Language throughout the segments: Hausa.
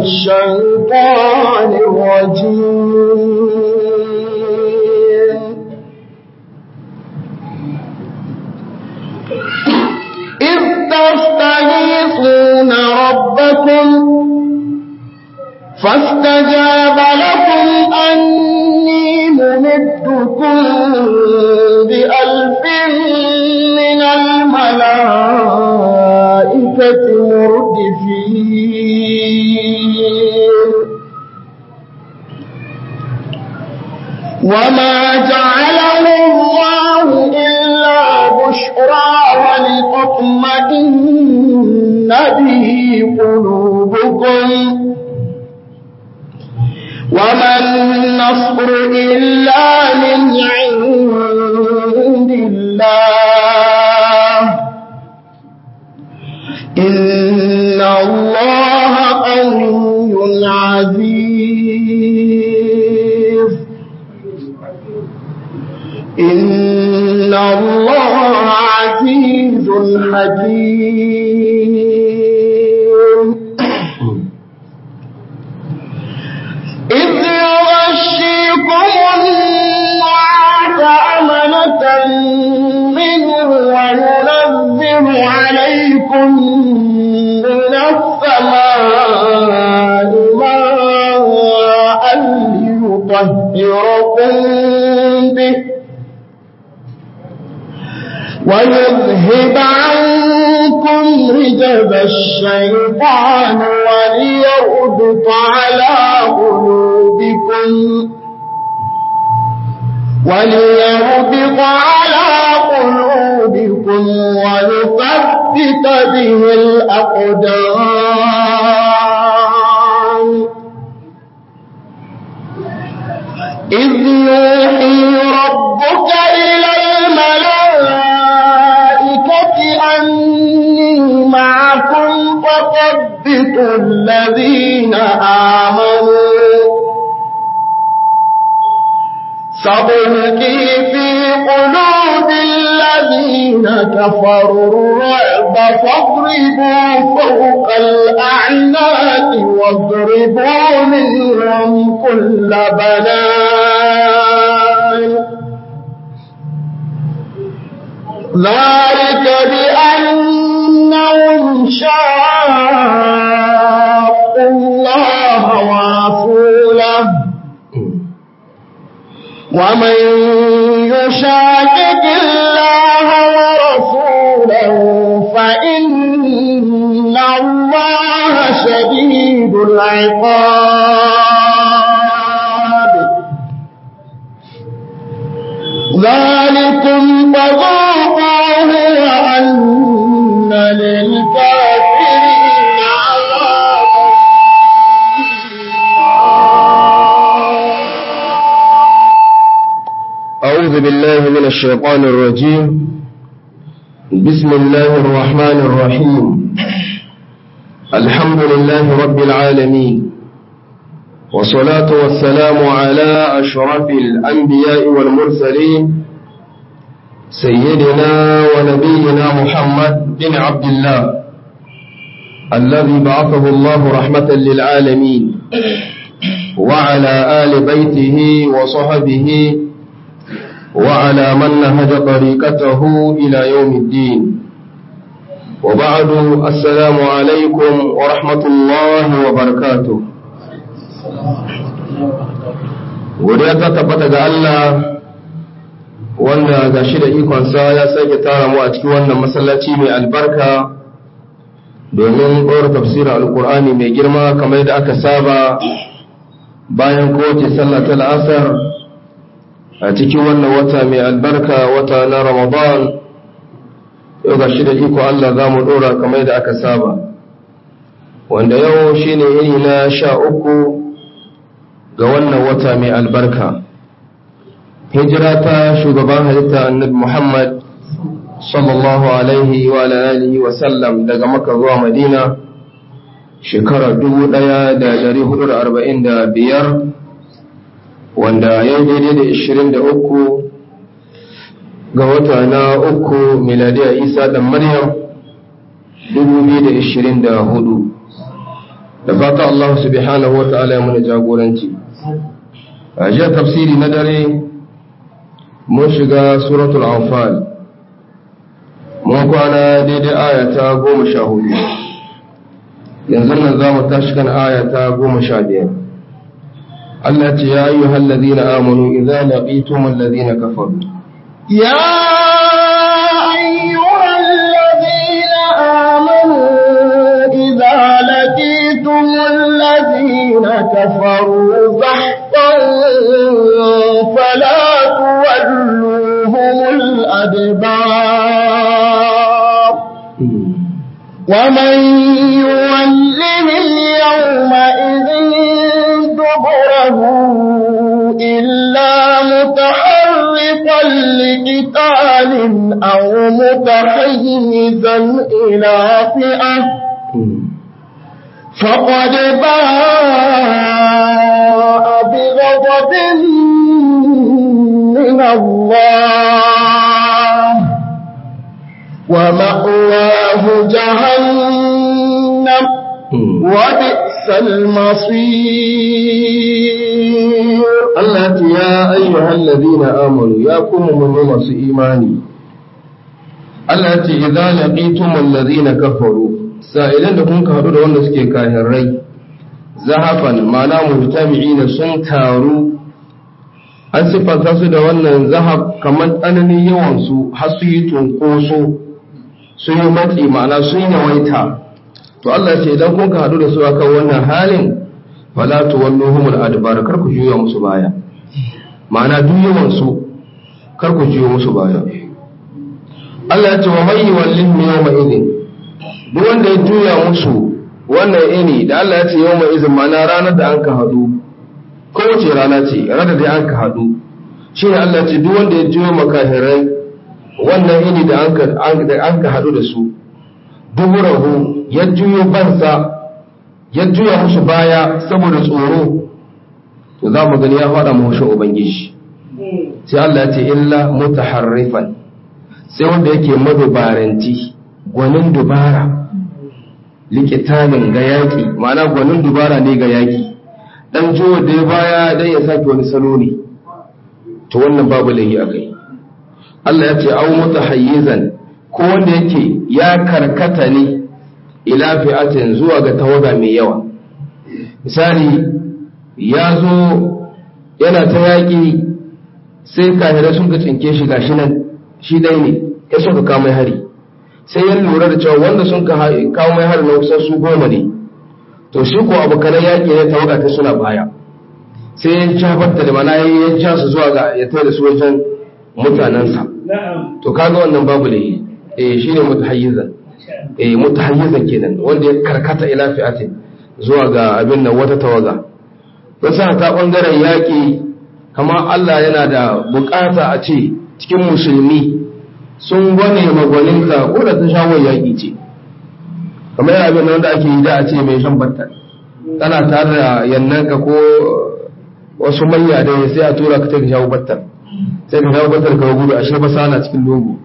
الشيطان الرجيم إذ تستغيثون ربكم فاستجاب لكم أني ممدكم بألف من الملائكة مردفين وما جعله الله إلا بشرى ولتطمئن به قلوبكم وما النصر إلا من عند الله إن الله قوي عزيز إن الله عزيز حكيم إذ يغشيكم النعاس أمنة منه وينزل عليكم من السماء ماء ليطهركم به ويذهب عنكم رجب الشيطان وليربط على قلوبكم وليربط على قلوبكم ويثبت به الأقدام إذ يوحي ربك إلى الملائكة أني معكم فثبتوا الذين آمنوا سألقي في قلوب الذين كفروا الرعب فاضربوا فوق الأعناق واضربوا منهم كل بنان ذلك بأنهم شاقوا الله ورسوله ومن يشاكك الله ورسوله فإن الله شديد العقاب ذلكم فذوقوه وأن للكافرين عذاب أعوذ بالله من الشيطان الرجيم بسم الله الرحمن الرحيم الحمد لله رب العالمين والصلاة والسلام على أشرف الأنبياء والمرسلين سيدنا ونبينا محمد بن عبد الله الذي بعثه الله رحمة للعالمين وعلى آل بيته وصحبه وعلى من نهج طريقته إلى يوم الدين وبعد السلام عليكم ورحمة الله وبركاته godiya ta tabbata ga Allah wanda ga shi da ikonsa ya sake tara mu a cikin wannan masallaci mai albarka domin ɗora tafsirin alkur'ani mai girma kamar da aka saba bayan kowace sallah ta la'asar a cikin wannan wata mai albarka wata na ramadan yau ga shi da iko Allah za mu ɗora kamar da aka saba wanda yau shine yini na sha uku ga wannan wata mai albarka hijira ta shugaban halitta annabi muhammad sallallahu alaihi wa alihi wa sallam daga maka zuwa madina shekara dubu ɗaya da dari hudu da arba'in da biyar wanda ya daidai da ishirin da uku ga wata na uku miladiya isa da maryam dubu biyu da ishirin da hudu da fata Allah subhanahu wa ta'ala ya mana jagoranci a jiya tafsiri na dare mun shiga suratul anfal mun kwana daidai ayata goma sha hudu yanzu nan za mu tashi kan ayata goma sha biyar Allah ce ya yi hallazi na amonu idan laƙitum allazi na kafaru يا أيها الذين آمنوا إذا لقيتم الذين كفروا زحفا فلا تولوهم الأدبار ومن يولهم يومئذ دبره إلا متحرقا لقتال أو متحيزا إلى فئة فقد باء بغضب من الله ومأواه جهنم وبئس المصير Allah ce ya ayyuhal ladina amanu ya kuma mun masu imani Allah ce idza laqitumul ladina kafaru sa'ilan da kun ka hadu da wanda suke kafirai zahafan ma'ana mujtami'ina sun taru an sifanta su da wannan zahab kamar tsananin yawan su har su yi tunkoso sun yi matsi ma'ana sun yawaita to Allah ce idan kun ka hadu da su akan wannan halin fala tuwalluhumul adbar kar ku juya musu baya ma'ana duk yawan su kar ku juya musu baya Allah ya ce wa mai wallin yawma idin duk wanda ya juya musu wannan ini da Allah ya ce yawma idin ma'ana ranar da an ka hadu ko wace rana ce ranar da an ka hadu shi ne Allah ya ce duk wanda ya juya makahirai wannan ini da an ka an ka hadu da su duburahu ya juyo bansa ya juya musu baya saboda tsoro to za mu gani ya faɗa mu hushin ubangiji sai Allah ya ce illa mutaharrifan sai wanda yake madubaranti gwanin dubara likitalin ga yaƙi ma'ana gwanin dubara ne ga yaƙi dan jiwo da ya baya dan ya sake wani salo ne to wannan babu lahi a kai Allah ya ce au mutahayyizan ko wanda yake ya karkata ne ila fi'atin zuwa ga tawaga mai yawa misali ya zo yana ta yaƙi sai kahirai sun ka cinke shi gashi nan shi dai ne ya sun ka kawo mai hari sai ya lura da cewa wanda sun ka kawo mai hari na kusan su goma ne to shi ko abokanan yaƙi ne tawaga ta suna baya sai ya jabarta da mana ya ja su zuwa ga ya tare da su wajen mutanensa to kaga wannan babu da eh shine mutahayyizan eh mutahayyizan kenan wanda ya karkata ila fi'atin zuwa ga abin nan wata tawaga wasu ta bangaren yaƙi kamar Allah yana da bukata a ce cikin musulmi sun gwane magwaninta ko da ta shawon yaƙi ce kamar yana abin wanda ake yi da a ce mai shan batta kana tare da yannanka ko wasu manya da sai a tura ka ta shawo battar sai ka shawo battar ka gudu ashe ba sana cikin lungu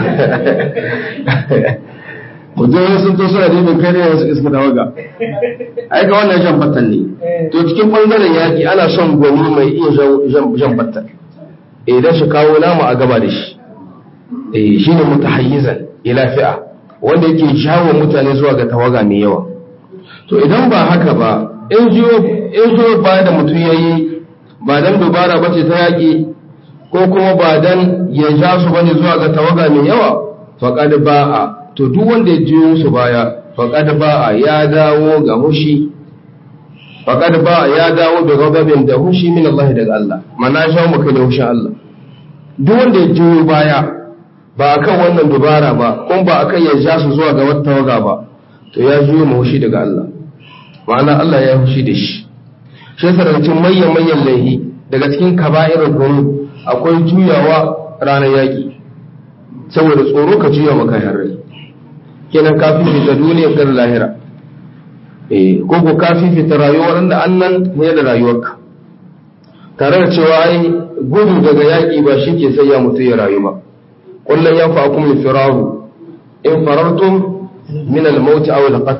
mutum sun to suna neman kai ne wasu iska tawaga ai ga wannan jan battan ne to cikin bangaren yaki ana son gwani mai iya jan battan idan shi kawo namu a gaba da shi eh shine mutahayyizan ila fi'a wanda yake jawo mutane zuwa ga tawaga mai yawa to idan ba haka ba in jiyo in jiyo ba da mutum yayi ba dan dubara bace ta yaki ko kuma ba dan ya ja su bane zuwa ga tawaga mai yawa faqad ba'a to duk wanda ya jiyo musu baya faqad ba'a ya dawo ga hushi faqad ba'a ya dawo da gababin da hushi min Allah daga Allah mana sha mu kai da hushin Allah duk wanda ya jiyo baya ba akan wannan dubara ba kuma ba akan ya ja su zuwa ga wata tawaga ba to ya jiyo mu hushi daga Allah ma'ana Allah ya hushi da shi shi yasa daga cikin manyan manyan laihi daga cikin kaba'irar gonu akwai juyawa ranar yaƙi saboda tsoro ka juya maka harrai kenan ka fifita duniyar gar lahira eh ko ko ka fifita rayuwar da annan ne da rayuwarka tare da cewa ai gudu daga yaƙi ba shi ke sai ya mutu ya rayu ba kullum ya fa'akum al-firaru in farartum min al-maut aw al-qatl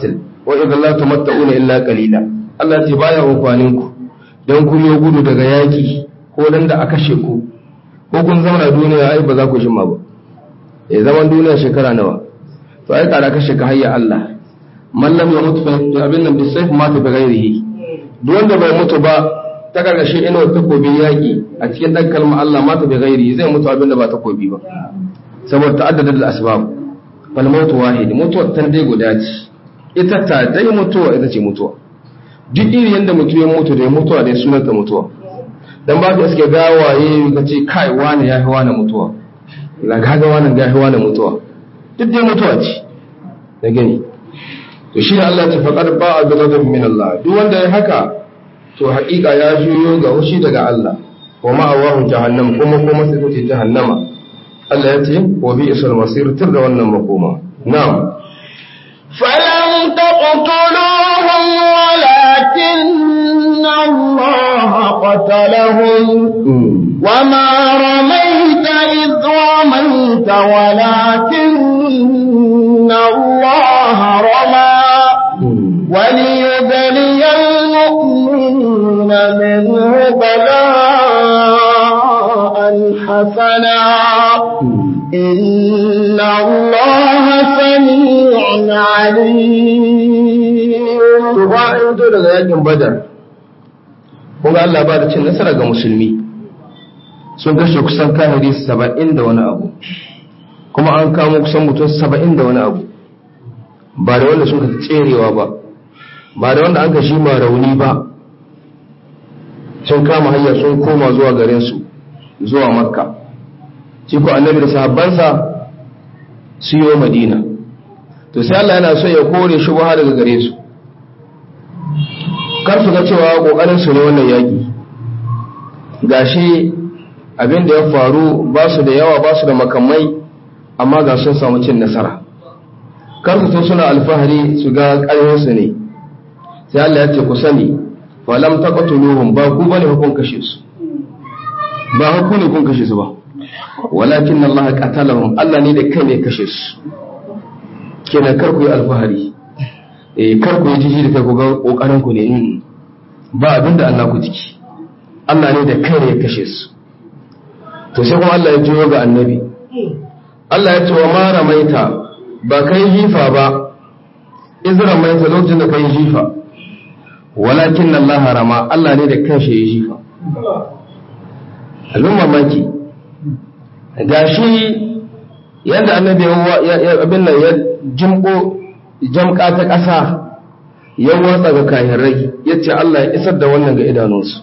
wa idan la tumatta'una illa qalila Allah ya ce baya amfanin ku dan kun yi gudu daga yaki ko dan da aka kashe ku ko kun zama duniya ai ba za ku jima ba eh zaman duniya shekara nawa to ai kada kashe ka hayya Allah man lam yamut fa abin nan bisayf mata bi ghairihi duk wanda bai mutu ba ta gargashe ina takobin yaki a cikin dan kalmar Allah mata bi ghairihi zai mutu abin da ba takobi ba saboda ta'addada da asbab fal mautu wahid mutuwa tan dai guda ce ita ta dai mutuwa ita ce mutuwa duk iri yanda mutu ya mutu da mutuwa dai sunan ta mutuwa dan ba ka iske gawaye ka ce kai wani ya fi wani mutuwa la gaga wani ga fi wani mutuwa duk dai mutuwa ce da gani to shi ne Allah ta faƙar ba a bi min Allah duk wanda ya haka to haƙiƙa ya juyo ga hushi daga Allah wa ma'awahu jahannam kuma kuma sai ta jahannama Allah ya ce wa bi isal masir tur da wannan makoma na'am فلم تقتلوهم ولكن الله قتلهم وما رميت إذ رميت ولكن الله رمى وليبلي المؤمنين منه بلاء حسنا إن الله سميع عليم to ba an to daga yakin badar kuma Allah ba da cin nasara ga musulmi sun kashe kusan kahiri saba'in da wani abu kuma an kamo kusan mutum saba'in da wani abu ba da wanda sun ka tserewa ba ba da wanda an ka shi ma rauni ba sun kama hanya sun koma zuwa garinsu zuwa makka shi ko annabi da sahabbansa su yi madina to sai Allah yana so ya kore shi ba daga gare su kar su ga cewa kokarin su ne wannan yaki gashi abin da ya faru ba su da yawa ba su da makamai amma ga sun samu cin nasara kar su to suna alfahari su ga ƙarfin su ne sai Allah ya ce ku sani fa lam taqtuluhum ba ku bane kun kashe su ba ku ne kun kashe su ba walakin Allah qatalahum Allah ne da kai ne kashe su kenan kar ku yi alfahari eh kar ku yi jiji da kai ku ga kokarin ku ne ba abin da Allah ku jiki Allah ne da kai ne ya kashe su to sai kuma Allah ya jiyo ga annabi Allah ya ce wa ma ramaita ba kai jifa ba izra maita lokacin da kai jifa walakin Allah rama Allah ne da kanshi ya jifa abin mamaki gashi yadda annabi ya abin nan ya jimko jamka ta ƙasa ya watsa ga kahirai ya ce Allah ya isar da wannan ga idanunsu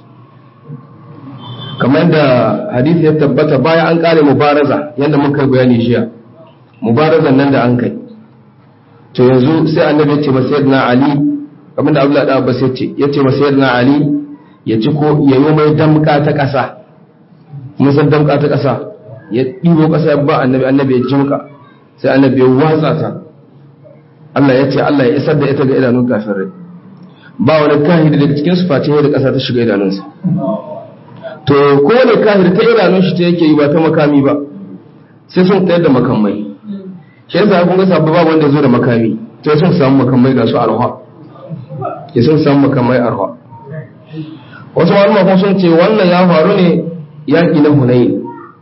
kamar da hadisi ya tabbata bayan an ƙare mubaraza yadda muka bayani jiya mubarazan nan da an kai to yanzu sai annabi ya ce masa yadda ali kamar da abdullahi da abbas ya ce ya ce masa yadda ali ya ci ko ya yi mai damka ta ƙasa mun san damka ta ƙasa ya ɗibo ƙasa ya ba annabi annabi ya jimka sai annabi ya watsa ta Allah ya ce Allah ya isar da ita ga idanun kafirai ba wani kahiri daga cikin su face da ƙasa ta shiga idanunsa to ko wani kahiri ta idanun shi ta yake yi ba ta makami ba sai sun tayar da makamai shi yasa kun ga sabba ba wanda zo da makami to sun samu makamai ga su arha ke sun samu makamai arha wasu malama sun ce wannan ya faru ne yaƙi na hunayin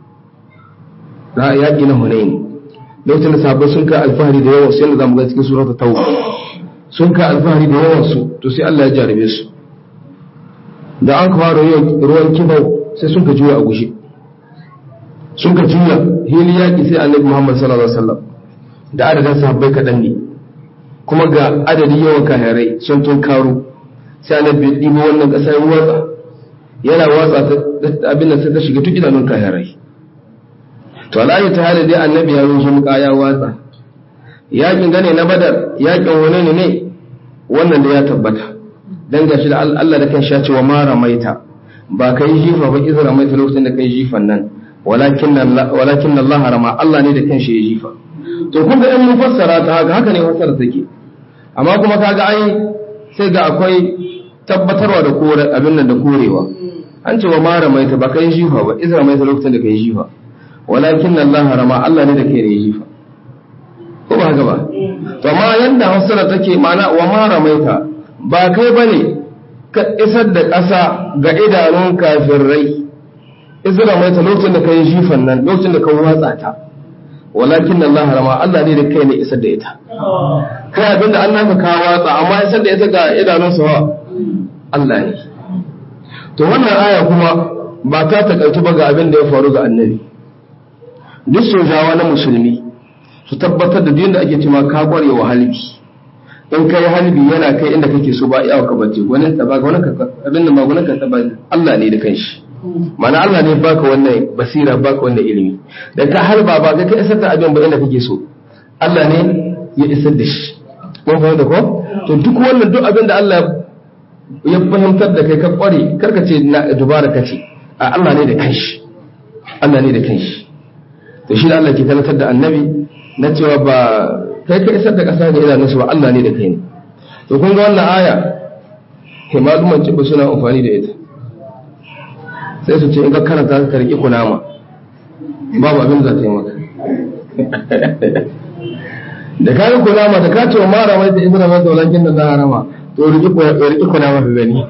yaƙi na hunayin lokacin da sahabbai sun kai alfahari da yawan su yadda zamu ga cikin suratul tauba sun kai alfahari da yawan su to sai Allah ya jarabe su da an fara ruwan kibau sai sun ka juya a gushe sun ka juya hili yaƙi sai annabi Muhammad sallallahu alaihi wasallam da adadin sahabbai kaɗan ne kuma ga adadin yawan kahirai sun tun karo sai annabi ya ɗibo wannan ƙasa ya watsa yana watsa abin nan sai ta shiga duk idanun kahirai to alayi ta hali dai annabi ya rushe muka ya watsa yakin gane na badar yakin wani ne wannan da ya tabbata dan gashi da Allah da kan sha cewa ma ramaita ba kai jifa ba kiza ramaita lokacin da kai jifan nan walakin Allah walakin Allah rama Allah ne da kan shi ya jifa to kun ga in mun fassara ta haka haka ne fassara take amma kuma kaga ai sai ga akwai tabbatarwa da kore abin nan da korewa an ce wa ma ramaita ba kai jifa ba iza ramaita lokacin da kai jifa walakin Allah rama Allah ne da ke da jifa ko ba haka ba to ma yanda hausar take ma'ana wa ma ramaita ba kai bane ka isar da ƙasa ga idanun kafirai isar ramaita lokacin da kai jifan nan lokacin da ka watsa ta walakin Allah rama Allah ne da kai ne isar da ita kai abinda Allah ka ka watsa amma isar da ita ga idanun sa Allah ne to wannan aya kuma ba ta takaitu ba ga abin da ya faru ga annabi duk sojawa na musulmi su tabbatar da duk da ake cewa ka kware wa halbi in kai halbi yana kai inda kake so ba iya ka bace gwanin ta ba gwanin ka abin da magunan ka ba Allah ne da kanshi mana Allah ne baka wannan basira baka wannan ilimi da ka halba ba kai ka isar da abin ba inda kake so Allah ne ya isar da shi kun fahimta ko to duk wannan duk abin da Allah ya fahimtar da kai ka kware karka ce na dubara kace a Allah ne da kanshi Allah ne da kanshi to shi Allah ke kalatar da annabi na cewa ba kai ka isar da ƙasa da idanunsu ba Allah ne da kai ne to kun ga wannan aya himaluman cibu suna amfani da ita sai su ce in ka karanta ka riƙi kunama babu abin za ta yi maka da ka yi kunama da ka ce wa mara mai da izina mai da walakin da za a rama to riƙi kunama ka gani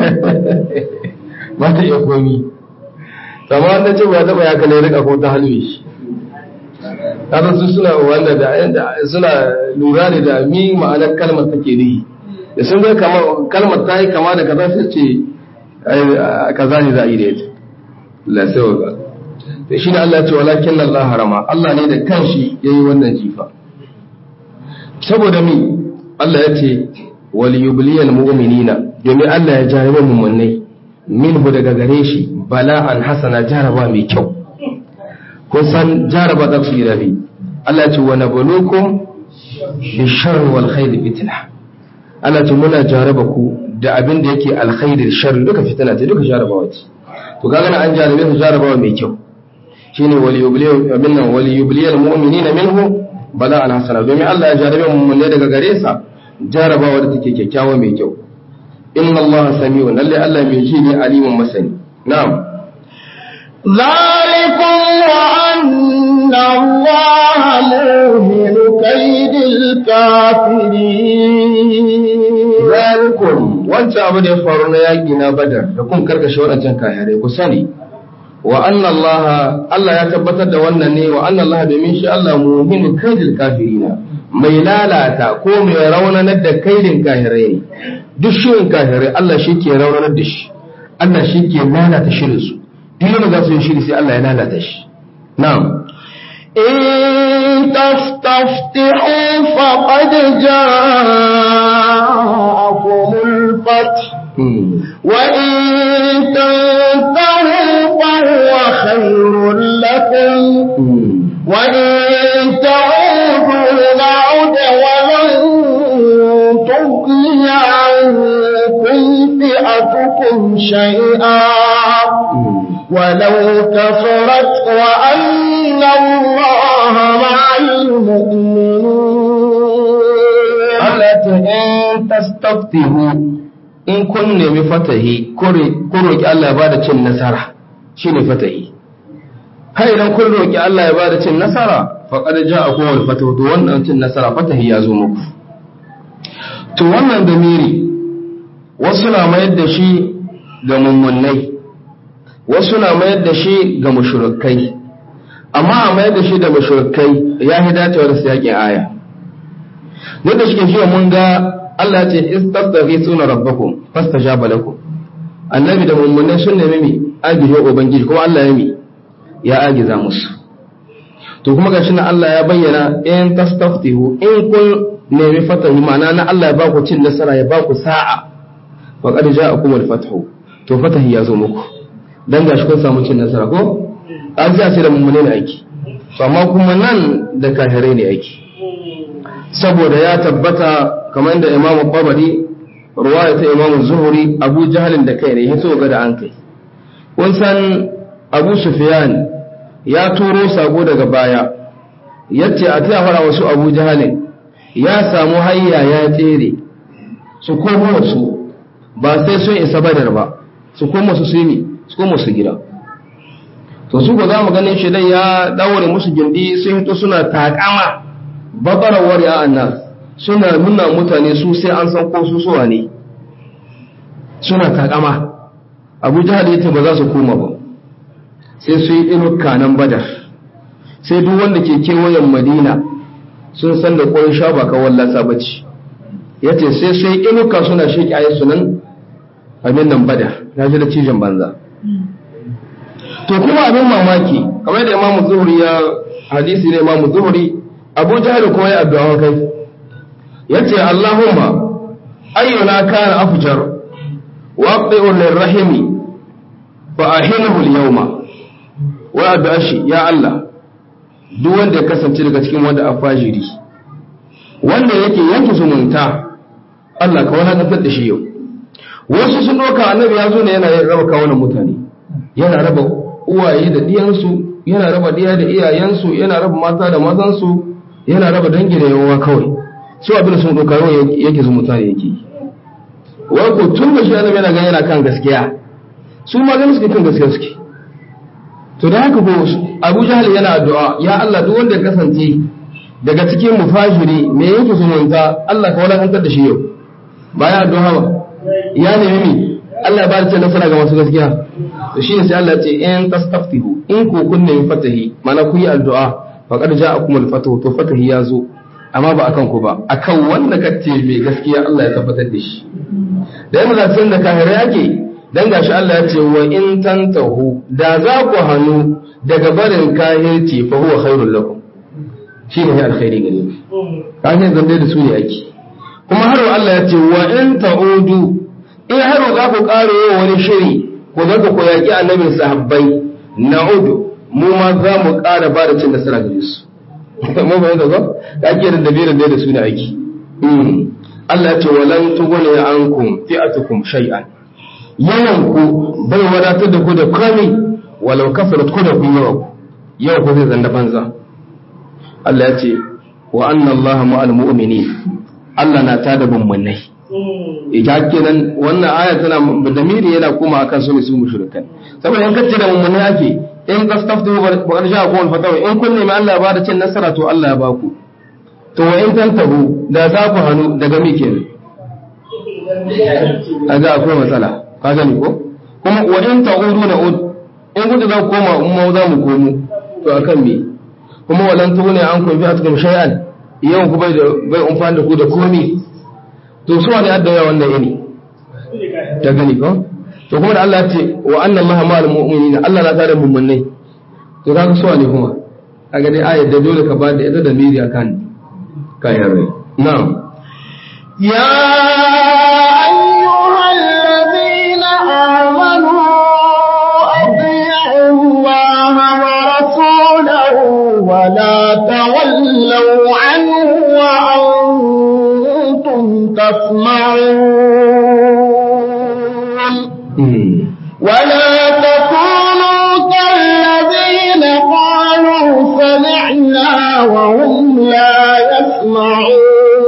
ba ta iya komi amma wanda ce ba taɓa ya kalli rika ko ta halwe shi kasan su suna wanda da suna lura ne da mi ma'anar kalmar take nihi da sun ga kalmar ta yi kama da kaza sai ce kaza ne za a yi da ita la sai wa da shi ne Allah ya ce walakin Allah harama Allah ne da kanshi ya yi wannan jifa saboda mi Allah ya ce wal yubliyal mu'minina domin Allah ya jarabe mu'minai minhu daga gare shi bala'an hasana jaraba mai kyau kun san jaraba za su yi rabi Allah ce wa nabluukum bi sharri wal khairi fitna Allah ce muna jaraba ku da abin da yake alkhairi da sharri duka fitna ce duka jarabawa ce to kaga na an jarabe su jarabawa mai kyau shine wal yubliyu abin nan wal yubliyal mu'minina minhu bala'an hasana domin Allah ya jarabe mu ne daga gare sa jarabawa da take kyakkyawa mai kyau inna Allah sami'un lalle Allah mai ji ne alimun masani na'am ذلكم وأن الله موهن كيد الكافرين zalikum wancan abu da ya faru na yaƙi na badar da kun karkashe waɗancan kayarai ku sani wa anna Allah Allah ya tabbatar da wannan ne wa anna Allah domin shi Allah muhimmin kaidil kafirina mai lalata ko mai raunanar da kaidin kahirai ne duk shirin kahirai Allah shi ke raunanar da shi Allah shi ke lalata shirin su duk yana za su yi shiri sai Allah ya lalata shi na'am إن تستفتحوا فقد جاءكم الفتح وإن تنتهوا فهو خير لكم وإن تعودوا نعد ولن تغني عنكم فئتكم شيئا ولو كفرت وأن الله مع المؤمنين Allah ta in tastaftihu in kun nemi fatahi ko roƙi Allah ya bada cin nasara shine fatahi har idan kun roƙi Allah ya bada cin nasara faqad ja'akum al-fatahu to wannan cin nasara fatahi ya zo muku to wannan damiri wasu na mayar da shi ga mummunai wasu na mayar da shi ga mushrikai amma a mayar da shi da mushrikai ya hi dacewa da siyakin aya duk da shike jiya mun ga Allah ce istastaghisuna rabbakum fastajaba lakum annabi da mummunai sun nemi mi agije ubangiji kuma Allah ya mi ya agiza musu to kuma gashi na Allah ya bayyana in tastaftihu in kun nemi fatahi ma'ana na Allah ya baku cin nasara ya baku sa'a wa qad ja'akum al-fathu to fatahi ya zo muku dan gashi kun samu cin nasara ko an ji a ce da mummunai ne aiki to amma kuma nan da kafirai ne aiki saboda ya tabbata kamar da imamu babari ruwaya ta imamu zuhuri abu jahalin da kai ne ya so ga da an kai kun san abu sufyan ya turo sako daga baya yace a ta fara wasu abu jahalin ya samu hayya ya tsere su koma su ba sai sun isa badar ba su koma su sumi su koma su gida to su ko za mu ganin shi dai ya daure musu gindi sun hito suna takama babarawar ya annas suna nuna mutane su sai an san ko su suwa ne suna takama abu jihar ya ce ba za su koma ba sai su yi inuka nan badar sai duk wanda ke kewayen madina sun san da ƙwai sha ba kawon lasa bace ya ce sai su yi inuka suna sheƙi ayi su nan abin nan badar ya ji da cijin banza to kuma abin mamaki kamar da imamu zuhuri ya hadisi ne imamu zuhuri abu jihar kuma ya addu'a kai ya ce allahumma ayyuna kana afjar waqi'un lirrahimi fa ahinahu al-yawma wa addu'a shi ya Allah duk wanda ya kasance daga cikin wanda a fajiri wanda yake yanke zumunta Allah ka wani da shi yau wasu sun doka annabi ya zo ne yana raba kawunan mutane yana raba uwaye da diyansu yana raba diya da iyayensu yana raba mata da mazansu yana raba dangi da yawa kawai su abin sun doka yau yake zumunta ne yake wai ko tun da shi annabi yana ganin yana kan gaskiya su ma ganin suke kan gaskiya suke to da haka ko Abu Jahal yana addu'a ya Allah duk wanda ya kasance daga cikin mufajiri me yake zumunta Allah ka walakantar da shi yau ba ya addu'a ba ya nemi mi Allah ba ce nasara ga masu gaskiya to shine sai Allah ya ce in tastaftihu in ku kun nemi fatahi mana ku yi addu'a faqad ja'akum al-fatahu to fatahi ya zo amma ba akan ku ba akan wanda kace mai gaskiya Allah ya tabbatar da shi da yanzu da san da kahira yake dan gashi Allah ya ce wa in tantahu da za ku hannu daga barin kahirci fa huwa khairul lakum shi ne alkhairi gare ku kahir zan da su ne ake kuma har Allah ya ce wa in ta'udu in har za ku ƙara yin wani shiri ku zaka ku yaƙi annabin sahabbai na'udu mu ma za mu ƙara ba da cin nasara gare su mu ba yadda ba ake da dabirin da su ne ake Allah ya ce walan tughni ankum fi'atukum shay'an yawan ku bai wadatar da ku da komai walau kafarat ku da kun yawa ku yau ku zai zanda banza Allah ya ce wa anna Allah ma'al mu'minin Allah na tada mummunai ita kenan wannan aya tana da miri yana kuma akan su ne su mushrikan saboda in kace da mummunai ake in kastaftu ba qad ja'akum al-fatawa in kun nemi Allah ba da cin nasara to Allah ya ba ku to wa in tantahu da za ku hanu daga me kenan aga akwai matsala ka gani ko kuma wa in ta'udu na ud in gudu za ku koma in ma za mu komo to akan me kuma walan tuhune an kun fi atkum shay'an yau ku bai da bai umfani da ku da komi to su wani adda yawa wannan yini ta gani ko to kuma da Allah ya ce wa anna Allah ma'al mu'minina Allah na tare mummunai to kaga su wani kuma kaga dai ayat da dole ka ba da ita da miri akan kayan rai na'am يا أيها الذين آمنوا أطيعوا الله ورسوله ولا تولوا عنه وأنتم تسمعون ولا تكونوا كالذين قالوا سمعنا وهم لا يسمعون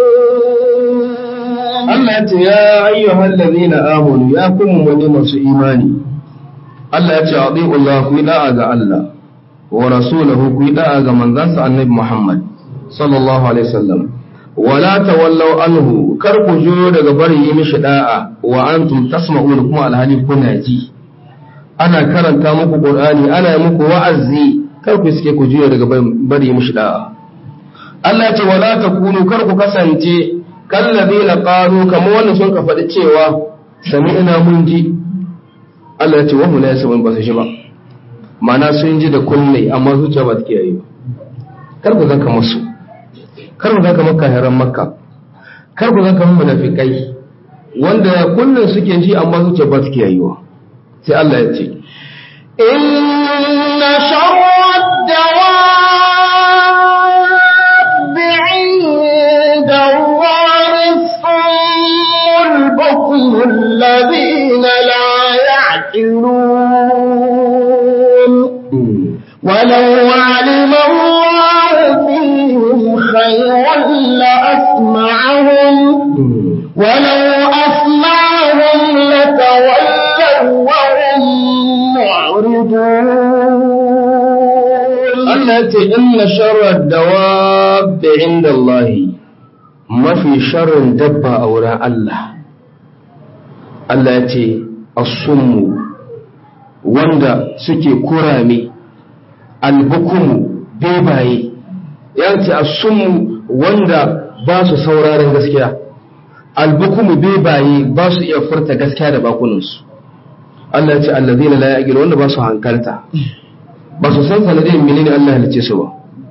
Allah ya ce ya ayyuhal ladina amanu ya kuma wani masu imani Allah ya ce ati'u Allah ku yi da'a ga Allah wa rasulahu ku yi da'a ga manzansa Annabi Muhammad sallallahu alaihi wasallam wala tawallaw anhu kar ku juyo daga bari yi mishi da'a wa antum tasma'un kuma alhali kuna ji ana karanta muku Qur'ani ana yi muku wa'azi kar ku suke ku juyo daga bari yi mishi da'a Allah ya ce wala takunu kar ku kasance kallazina qalu kamar wannan sun ka faɗi cewa sami'na mun ji Allah ya ce wa hum la yasma'un ba su shi ba ma'ana sun ji da kunne amma zuciya ba ta kiyaye ba kar ku zanka musu kar ku zanka makka haram makka kar ku zanka mun munafikai wanda kullun suke ji amma zuciya ba ta kiyaye ba sai Allah ya ce إن شر الدواب عند الله الصم البكم الذين لا يعقلون ولو علم الله فيهم خيرا لأسمعهم ولو أسمعهم لتولوا وهم معرضون Allah ya ce inna sharar dawabbi inda Allah mafi sharrin dabba a wurin Allah Allah ya ce asummu wanda suke kurame albukumu bebaye ya ce asummu wanda ba su sauraron gaskiya albukumu bebaye ba su iya furta gaskiya da bakunansu Allah ya ce allazina la yaqilu wanda ba su hankalta ba su san sanadin menene Allah ya halice su ba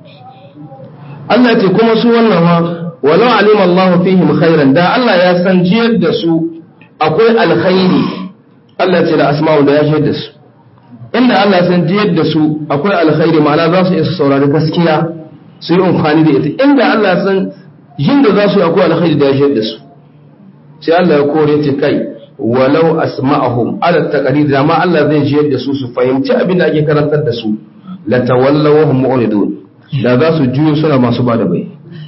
Allah ya ce kuma su wannan ma walau alima Allah fihim khairan da Allah ya san jiyar da su akwai alkhairi Allah ya ce da asma'u da ya jiyar da su inda Allah ya san jiyar da su akwai alkhairi ma'ana za su iya saurari gaskiya su yi amfani da ita inda Allah ya san jin da za su yi akwai alkhairi da ya jiyar da su sai Allah ya kore ce kai walau asma'ahum ala taqrir da ma Allah zai jiyar da su su fahimci abin da ake karantar da su la tawallawhum mu'ridun da za su juyo suna masu bada bai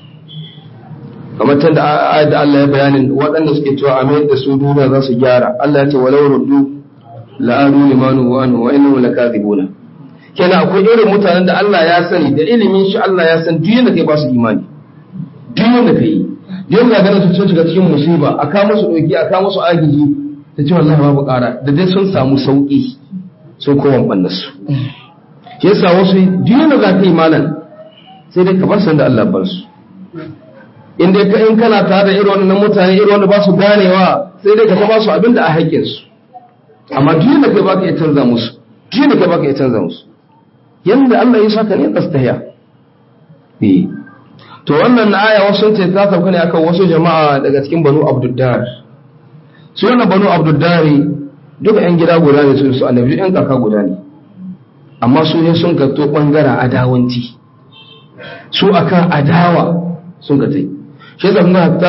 kamar can da ayat da Allah ya bayanin waɗanda suke cewa a mayar da su duniya za su gyara Allah ya ce walau ruddu la'anu limanu wa anhu wa innahu lakazibuna kenan akwai irin mutanen da Allah ya sani da ilimin shi Allah ya san duk da kai ba su imani duk da kai duk da ganin su sun shiga cikin musiba a kawo musu doki a kawo musu agiji ta ce wallahi babu ƙara da dai sun samu sauki sun koma banna su shi yasa wasu duk da za ka yi malam sai dai ka bar san da Allah bar su in dai ka in kana tare da irin wannan mutane irin wanda ba su ganewa sai dai ka ta ba su abin da a haƙƙin su amma duk da kai baka iya canza musu duk da kai baka iya canza musu yanda Allah ya saka ne tsastahiya eh to wannan aya wasu ce ta sauka ne akan wasu jama'a daga cikin Banu Abduddar su wannan Banu Abduddar duka yan gida guda ne su su annabi yan kaka guda ne amma su ne sun ga to bangaren adawanci su akan adawa sun ga tai shi yasa kuma hatta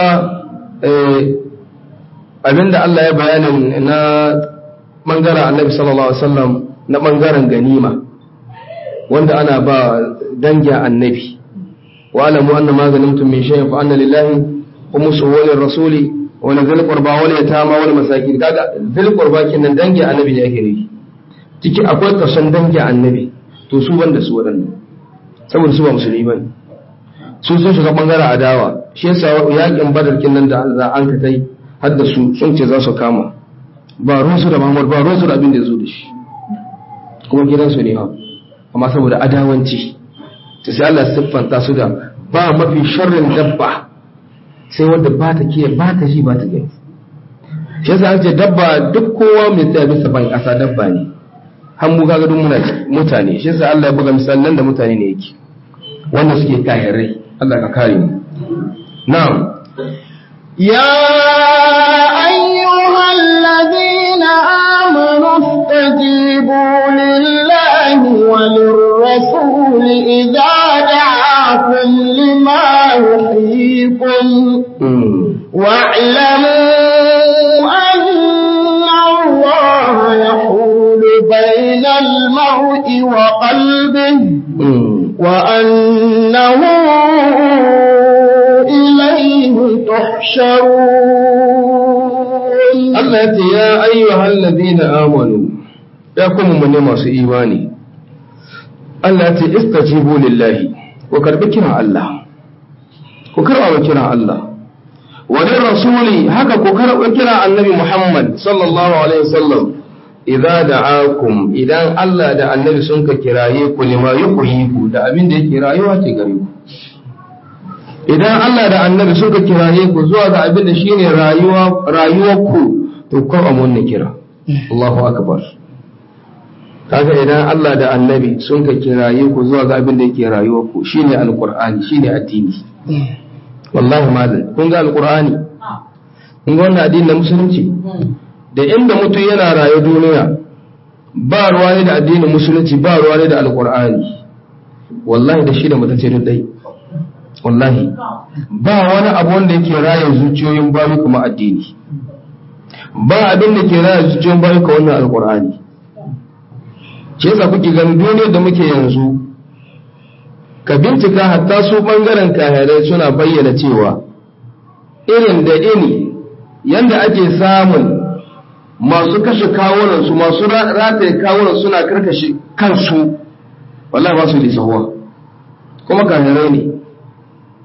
abinda Allah ya bayanin na bangaren annabi sallallahu alaihi wasallam na bangaren ganima wanda ana ba dangin annabi wa alamu anna ma ganimtum min shay'in fa anna lillahi khumsuhu wa lirrasuli wa la dhil qurba wal yatama wal masakin kaga dhil qurba kinan dangin annabi ne yake nufi ciki akwai kason dangin annabi to su banda su wadannan saboda su ba musulmi bane su sun shiga bangaren adawa shi yasa yakin badar kinan da za an ka kai har da su sun ce za su kama ba ruwansu da Muhammad ba ruwansu da abin da ya zo da shi kuma gidansu ne ha amma saboda adawanci ta sai Allah siffanta su da ba mafi sharrin dabba sai wanda ba ta kiyaye ba ta ji ba ta gani shi yasa an ce dabba duk kowa mai tsaya bisa ban kasa dabba ne har mu kaga duk muna mutane shi yasa Allah ya buga misalan da mutane ne yake wanda suke kahirai Allah ka kare mu na'am يا أيها الذين آمنوا استجيبوا لله وللرسول إذا دعاكم لما يحييكم واعلموا أن الله يحول بين المرء وقلبه وأنه إليه تحشرون Allah ya ce ya ayyuhal ladina amanu ya kuma mun masu imani Allah ya ce istajibu lillahi ku karbi kiran Allah ku karba kiran Allah wa lir rasuli haka ku karba kiran annabi Muhammad sallallahu alaihi wasallam idza da'akum idan Allah da annabi sun ka kiraye ku lima yuhyiku da abin da yake rayuwa ce gare ku idan Allah da annabi suka kiraye ku zuwa ga abin da shine rayuwa rayuwarku to ko a mun kira Allahu akbar kaga idan Allah da annabi sun ka kiraye ku zuwa ga abin da yake rayuwarku shine alqur'ani shine addini wallahi malam kun ga alqur'ani kun ga wannan addini na musulunci da inda mutum yana rayu duniya ba ruwa ne da addinin musulunci ba ruwa ne da alqur'ani wallahi da shi da mutum ce dai wallahi ba wani abu wanda yake raya zuciyoyin bayu kuma addini ba abin da ke raya zuciyoyin bayu ka wannan alkur'ani ce yasa kuke ganin duniyar da muke yanzu ka bincika hatta su bangaren kahirai suna bayyana cewa irin da ini yanda ake samun masu kashe kawunansu masu rataye kawunan suna karkashe kansu wallahi ba su lisahuwa kuma kahirai ne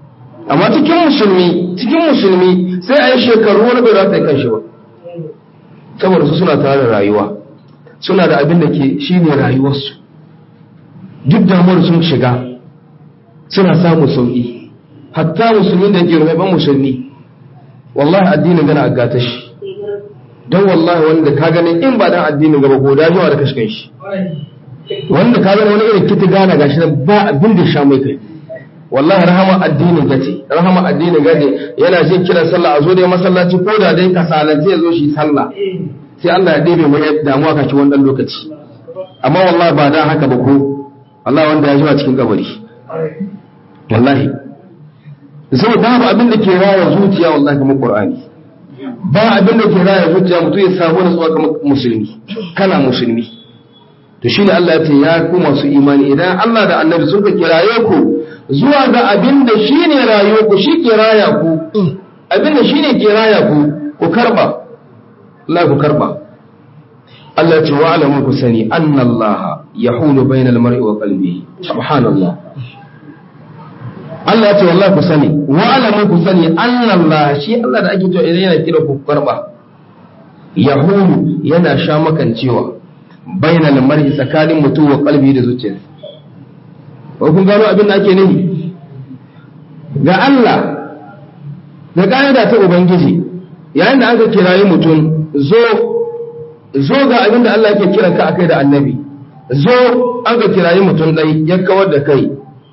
amma cikin musulmi cikin musulmi sai a yi shekaru wani bai rata kan shi ba saboda su suna tare da rayuwa suna da abin da ke shi ne rayuwarsu duk damuwar sun shiga suna samun sauƙi hatta musulmi da ke rumaiban musulmi wallahi addinin gana a gata shi don wallahi wanda ka gani in ba dan addinin gaba ko da jawa da kashkan shi wanda ka gani wani irin kiti gana gashi nan ba abin da sha mai kai wallahi rahama addinin gace rahama addinin gace yana jin kiran sallah a zo dai masallaci ko da dai kasalance ya zo shi sallah sai Allah ya ɗebe mai damuwa kaci wannan lokaci amma wallahi ba da haka ba ko Allah wanda ya jima cikin kabari wallahi sai babu abin da ke raya zuciya wallahi kamar Qur'ani ba abin da ke raya zuciya mutum ya samu nutsuwa kamar musulmi kana musulmi to shine Allah ya ce ya ku masu imani idan Allah da Annabi suka kiraye ku zuwa ga abin da shine rayuwar ku shi ke raya ku abin da shine ke raya ku ku karba Allah ku karba Allah ya ce wa alamu ku sani anna Allah yahulu bainal mar'i wa qalbihi subhanallah Allah ya ce wallahi ku sani wa alamu ku sani anna Allah shi Allah da ake cewa idan yana kira ku karba yahulu yana sha makancewa bainal mar'i tsakanin mutum wa qalbi da zuciyarsa ko kun gano abin da ake nufi ga Allah da ƙa'ida ta Ubangiji yayin da aka kirayi mutum zo zo ga abin da Allah yake kiran ka akai da annabi zo an ka kirayi mutum dai ya kawar da kai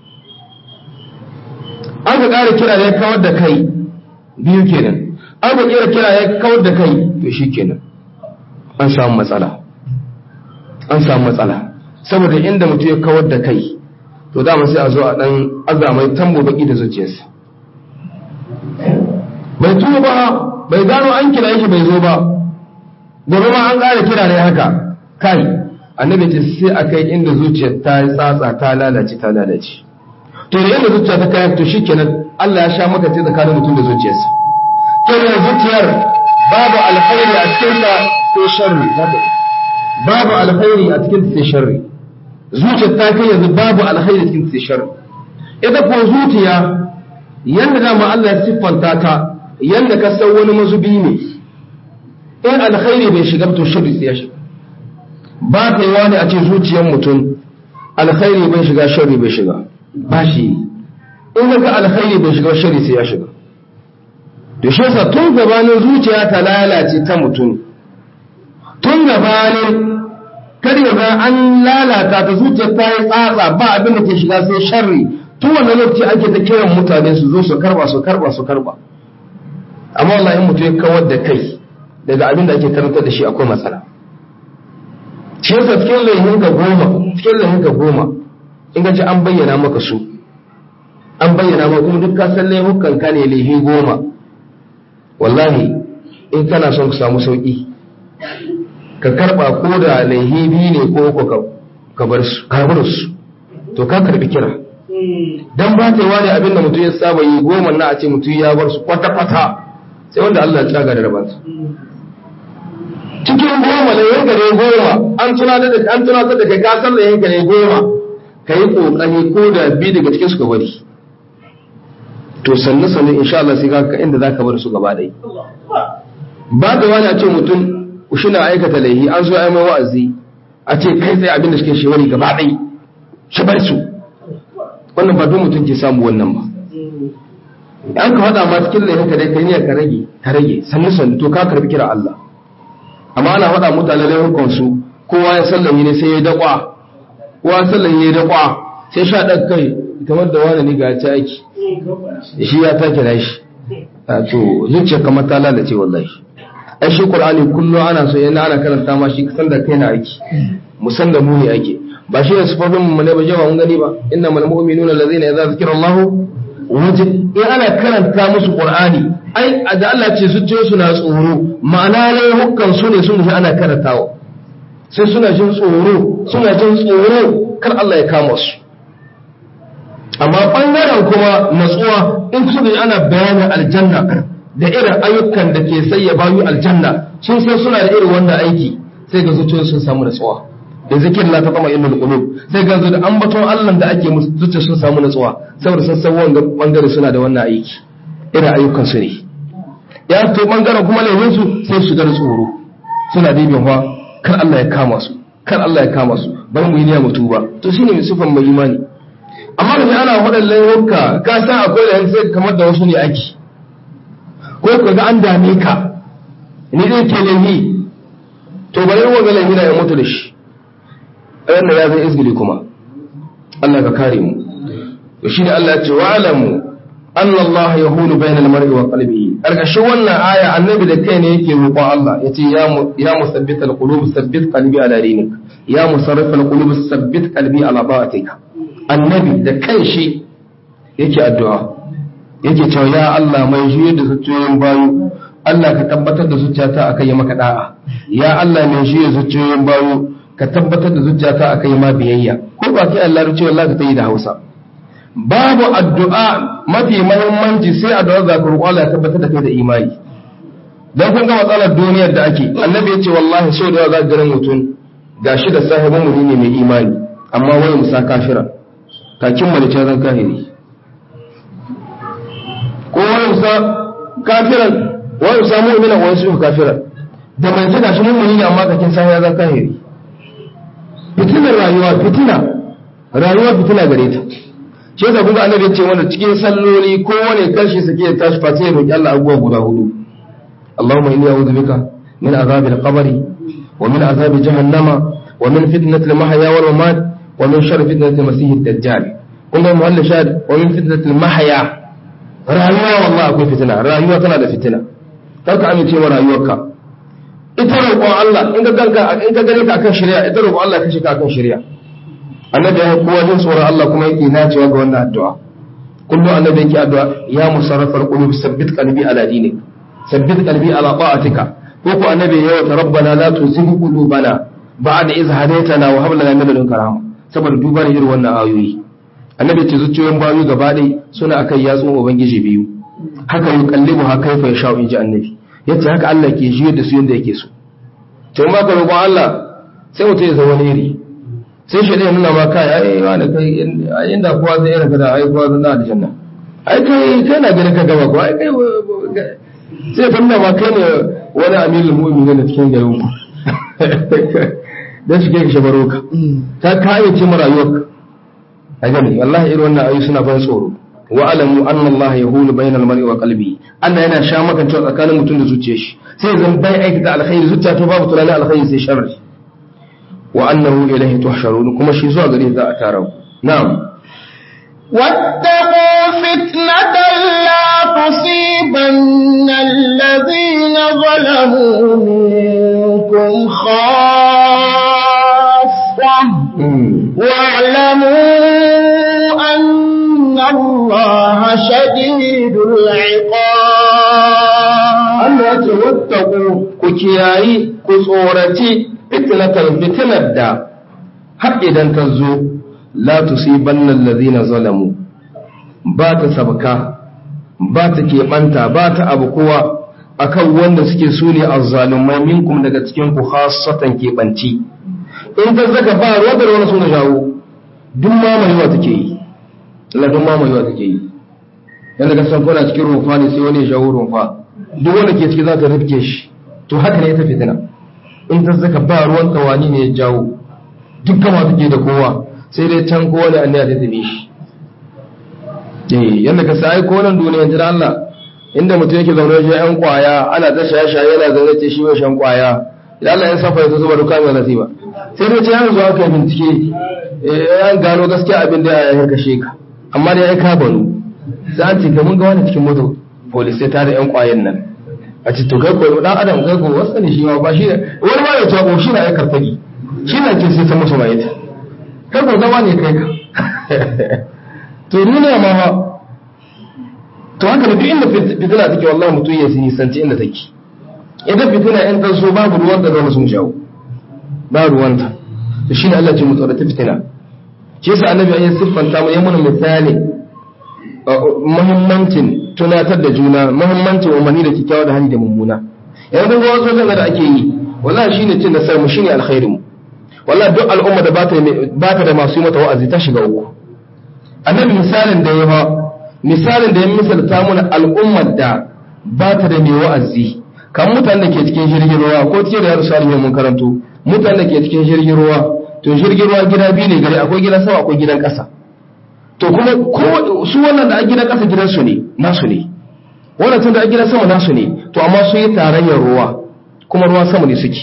an ka ƙara kira ya kawar da kai biyu kenan an ka ƙira kira ya kawar da kai to shi kenan an samu matsala an samu matsala saboda inda mutum ya kawar da kai to dama sai a zo a ɗan azamai tambo baki da zuciyarsa bai tuba ba bai gano an kira shi bai zo ba gobe ma an ƙara kira ne haka kai annabi ce sai a kai inda zuciyar ta yi tsatsa ta lalace ta lalace to da inda zuciya ta kai to shikenan Allah ya sha maka ce tsakanin mutum da zuciyarsa kenan zuciyar babu alkhairi a cikin ta sai sharri babu alkhairi a cikin ta sai sharri zuciyar ta kai yanzu babu alkhairi a cikin ta sai sharri ita ko zuciya yanda dama Allah ya siffanta ta yanda ka san wani mazubi ne in alkhairi bai shiga to sharri sai ya shiga ba ta yi wani a ce zuciyar mutum alkhairi bai shiga sharri bai shiga ba shi in ga alkhairi bai shiga sharri sai ya shiga to shi yasa tun gabanin zuciya ta lalace ta mutum tun gabanin kar ga an lalata ta zuciyar ta yi tsatsa ba abin da ke shiga sai sharri tun wannan lokaci ake ta kiran mutane su zo su karba su karba su karba amma wallahi in mutum ya kawar da kai daga abin da ake karanta da shi akwai matsala shi yasa cikin laihin ka goma cikin laihin ka goma in ka ji an bayyana maka su an bayyana maka kuma duk ka san laihukan ka ne laihi goma wallahi in kana son ka samu sauki ka karba ko da laihi biyu ne ko ko ka bar su ka bar su to ka karbi kira dan ba ta yi wani abin da mutum ya saba yi goma na a ce mutum ya bar su kwata kwata sai wanda Allah ya tsaga da rabansa cikin goma da yanka ne goma an tunatar da an tunatar da kai ka san da yanka ne goma kai kokari ko da bi daga cikin su ka bari to sannu sannu insha Allah sai ka inda zaka bar su gaba dai ba da wani a ce mutum shi na aikata laihi an zo ai mai wa'azi a ce kai sai abin da suke shewari gaba dai shi bar su wannan ba duk mutum ke samu wannan ba an ka faɗa ma cikin laihin ka dai kai ne ka rage ka rage sannu sannu to ka karbi kira Allah amma ana faɗa mutane laifukan su kowa ya sallami ne sai ya daƙwa kowa ya sallami ya daƙwa sai sha ɗan kai kamar da wani ni ga ta aiki shi ya take da shi to zuciya kamar ta lalace wallahi ai shi qur'ani kullum ana so yana ana karanta ma shi kasan da kai na aiki musan da mu ne ake ba shi ne sifofin mu ne ba jawa mun gani ba innamal mu'minuna allazina idza zikra Allahu waje in ana karanta musu qur'ani ai da Allah ce su su na tsoro ma'ana ne hukkan su ne sun ji ana karantawa sai suna jin tsoro suna jin tsoro kar Allah ya kama su amma bangaren kuma natsuwa in su ji ana bayanin aljanna da irin ayyukan da ke sai ya bayu aljanna sun san suna da irin wannan aiki sai ga zuciyoyin sun samu natsuwa da zikirin la taqama innal qulub sai ga da ambaton Allah da ake musu zuciya sun samu nutsuwa saboda sun san wanga bangare suna da wannan aiki irin ayyukan su ne ya to bangaren kuma laifin su sai su shiga tsoro suna dibin fa kar Allah ya kama su kar Allah ya kama su bar mu yi niyya mutu ba to shine mai sifan mai imani amma da ana faɗin laifuka ka san akwai da sai kamar da wasu ne ake ko ka ga an dame ka ni dai ke laifi to bari wanga laifi na ya mutu da shi wannan ya zai izgili kuma Allah ka kare mu to shi da Allah ya ce wa alamu anna Allah yahulu bainal mar'i wa qalbihi karkashin wannan aya annabi da kai ne yake roƙon Allah yace ya mu ya musabbit alqulub sabbit qalbi ala dinik ya musarrif alqulub sabbit qalbi ala ta'atika annabi da kai shi yake addu'a yake cewa ya Allah mai juyar da zuciyoyin bayu Allah ka tabbatar da zuciyata akai maka da'a ya Allah mai juyar zuciyoyin bayu ka tabbatar da zuciyata akai ma biyayya ko ba kai Allah ruce wallahi ka tayi da Hausa babu addu'a mafi muhimmanci sai addu'a za ka roƙo Allah ya tabbatar da kai da imani dan kun ga matsalar duniyar da ake annabi ya ce wallahi so da za ka garin mutum gashi da sahibin mu ne mai imani amma wai musa kafira kakin malice zan kahiri ko wani musa kafiran wani musa mu'mina wani su kafiran da mai ce gashi mummuni ne amma kakin sa ya zan kahiri fitinar rayuwa fitina rayuwa fitina gare ta shi yasa kun ga annabi ya ce wanda cikin salloli ko wani kashi sake ya tashi fa sai ya roki Allah abubuwa guda hudu Allahumma inni a'udhu bika min azabil qabri wa min azabi jahannama wa min fitnatil mahya wal mamat wa min sharri fitnatil masih ad-dajjal kun ga muhallin shahid wa min fitnatil mahya rayuwa wallahi akwai fitina rayuwa tana da fitina kar ka amince wa rayuwarka ita roƙon Allah in ka ganka in ka gane ka akan shari'a ita roƙon Allah ka shiga akan shari'a annabi ya kowa jin tsoron Allah kuma yake nacewa ga wannan addu'a kullum annabi yake addu'a ya musarrafar qulub sabbit qalbi ala dinik sabbit qalbi ala ta'atika ko ko annabi ya wata rabbana la tuzigh qulubana ba'da iz hadaytana wa hab lana min ladunka rahma saboda duba da irin wannan ayoyi annabi ce zuciyoyin bayu gaba ɗaya suna akan yatsun ubangiji biyu haka yi kallibu ha kaifa ya sha'u inji annabi yace haka Allah ke jiyar da su yanda yake so to in baka roƙon Allah sai mutum ya zama wani iri sai shi ɗaya nuna ma kai ai wani kai inda kowa zai irin kada ai kowa zai na da janna ai kai kai na ganin ka gaba ko ai kai sai ka nuna ma kai ne wani amirul mu'minin da cikin garin ku dan shi ke ka shabaro ka ta kayyace mu rayuwarka a gani wallahi irin wannan ayu suna ban tsoro wa alamu anna Allah yahulu bainal mar'i wa qalbi Allah yana sha makancewa tsakanin mutum da zuciyar shi sai zan bai aikata alkhairi zuciya to babu tunanin alkhairi sai sharri wa annahu ilayhi tuhsharun kuma shi zuwa gare za a tara ku na'am واتقوا فتنة لا تصيبن الذين ظلموا منكم خاصة واعلموا أن الله شديد العقاب Allah ya ce wattaku ku kiyayi ku tsoraci fitnatan fitnar da har idan ta zo la tusibanna allazina zalamu ba ta sabka ba ta keɓanta ba ta abu kowa akan wanda suke su ne azzalumai minkum daga cikin ku khassatan keɓanci in ta zaka ba ruwa da wani suna jawo duk mamayewa take yi Allah duk mamayewa take yi yanda ka san kuna cikin rumfa ne sai wani ya jawo rumfa duk wanda ke ciki za ta rifke shi to haka ne ita fitina in ta zaka ba ruwan tawani ne ya jawo duk gama take da kowa sai dai can kowa da anniya ta tabi shi eh yanda ka sai ko nan duniya jira Allah inda mutum yake zaune shi yan kwaya ana ta shaye-shaye yana zaune ce shi mai shan kwaya idan Allah ya safa ya zuba duka mai nasiba sai dai ce yanzu aka yi bincike eh an gano gaskiya abin da ya kashe ka amma da ya ka banu sai an ce ka mun ga wani cikin moto police ta da yan kwayan nan a ce to kai ko dan adam kai ko wasu ne shi ma ba shi ne wani ma ya ce ko shi na ya karfagi shi na ke sai san musu mai ta kai ko zama ne kai ka to nuna ma ha to haka da duk inda fitina take wallahi mutum ya sani sanci inda take idan fitina in ta so babu ruwan da zama sun jawo ba ruwanta to shine Allah ce mu tsorata fitina shi yasa annabi ya siffanta mu yayin misali muhimmancin tunatar da juna muhimmancin umarni da kyakkyawa da hali da mummuna yanzu ga wasu zanga da ake yi wallahi shine cin nasarar mu shine alkhairin mu wallahi duk al'umma da ba ta da masu yi mata wa'azi ta shiga uku annabi misalin da ya ba misalin da ya misalta mana al'ummar da ba ta da mai wa'azi kan mutanen da ke cikin jirgin ruwa ko cikin da yarsu alimin mun karanto mutanen da ke cikin jirgin ruwa to jirgin ruwa gida biyu ne gari akwai gidan sama akwai gidan ƙasa to kuma su wannan da a gidan ƙasa gidansu ne nasu ne wannan tun da a gidan sama nasu ne to amma sun yi tarayyar ruwa kuma ruwa sama ne suke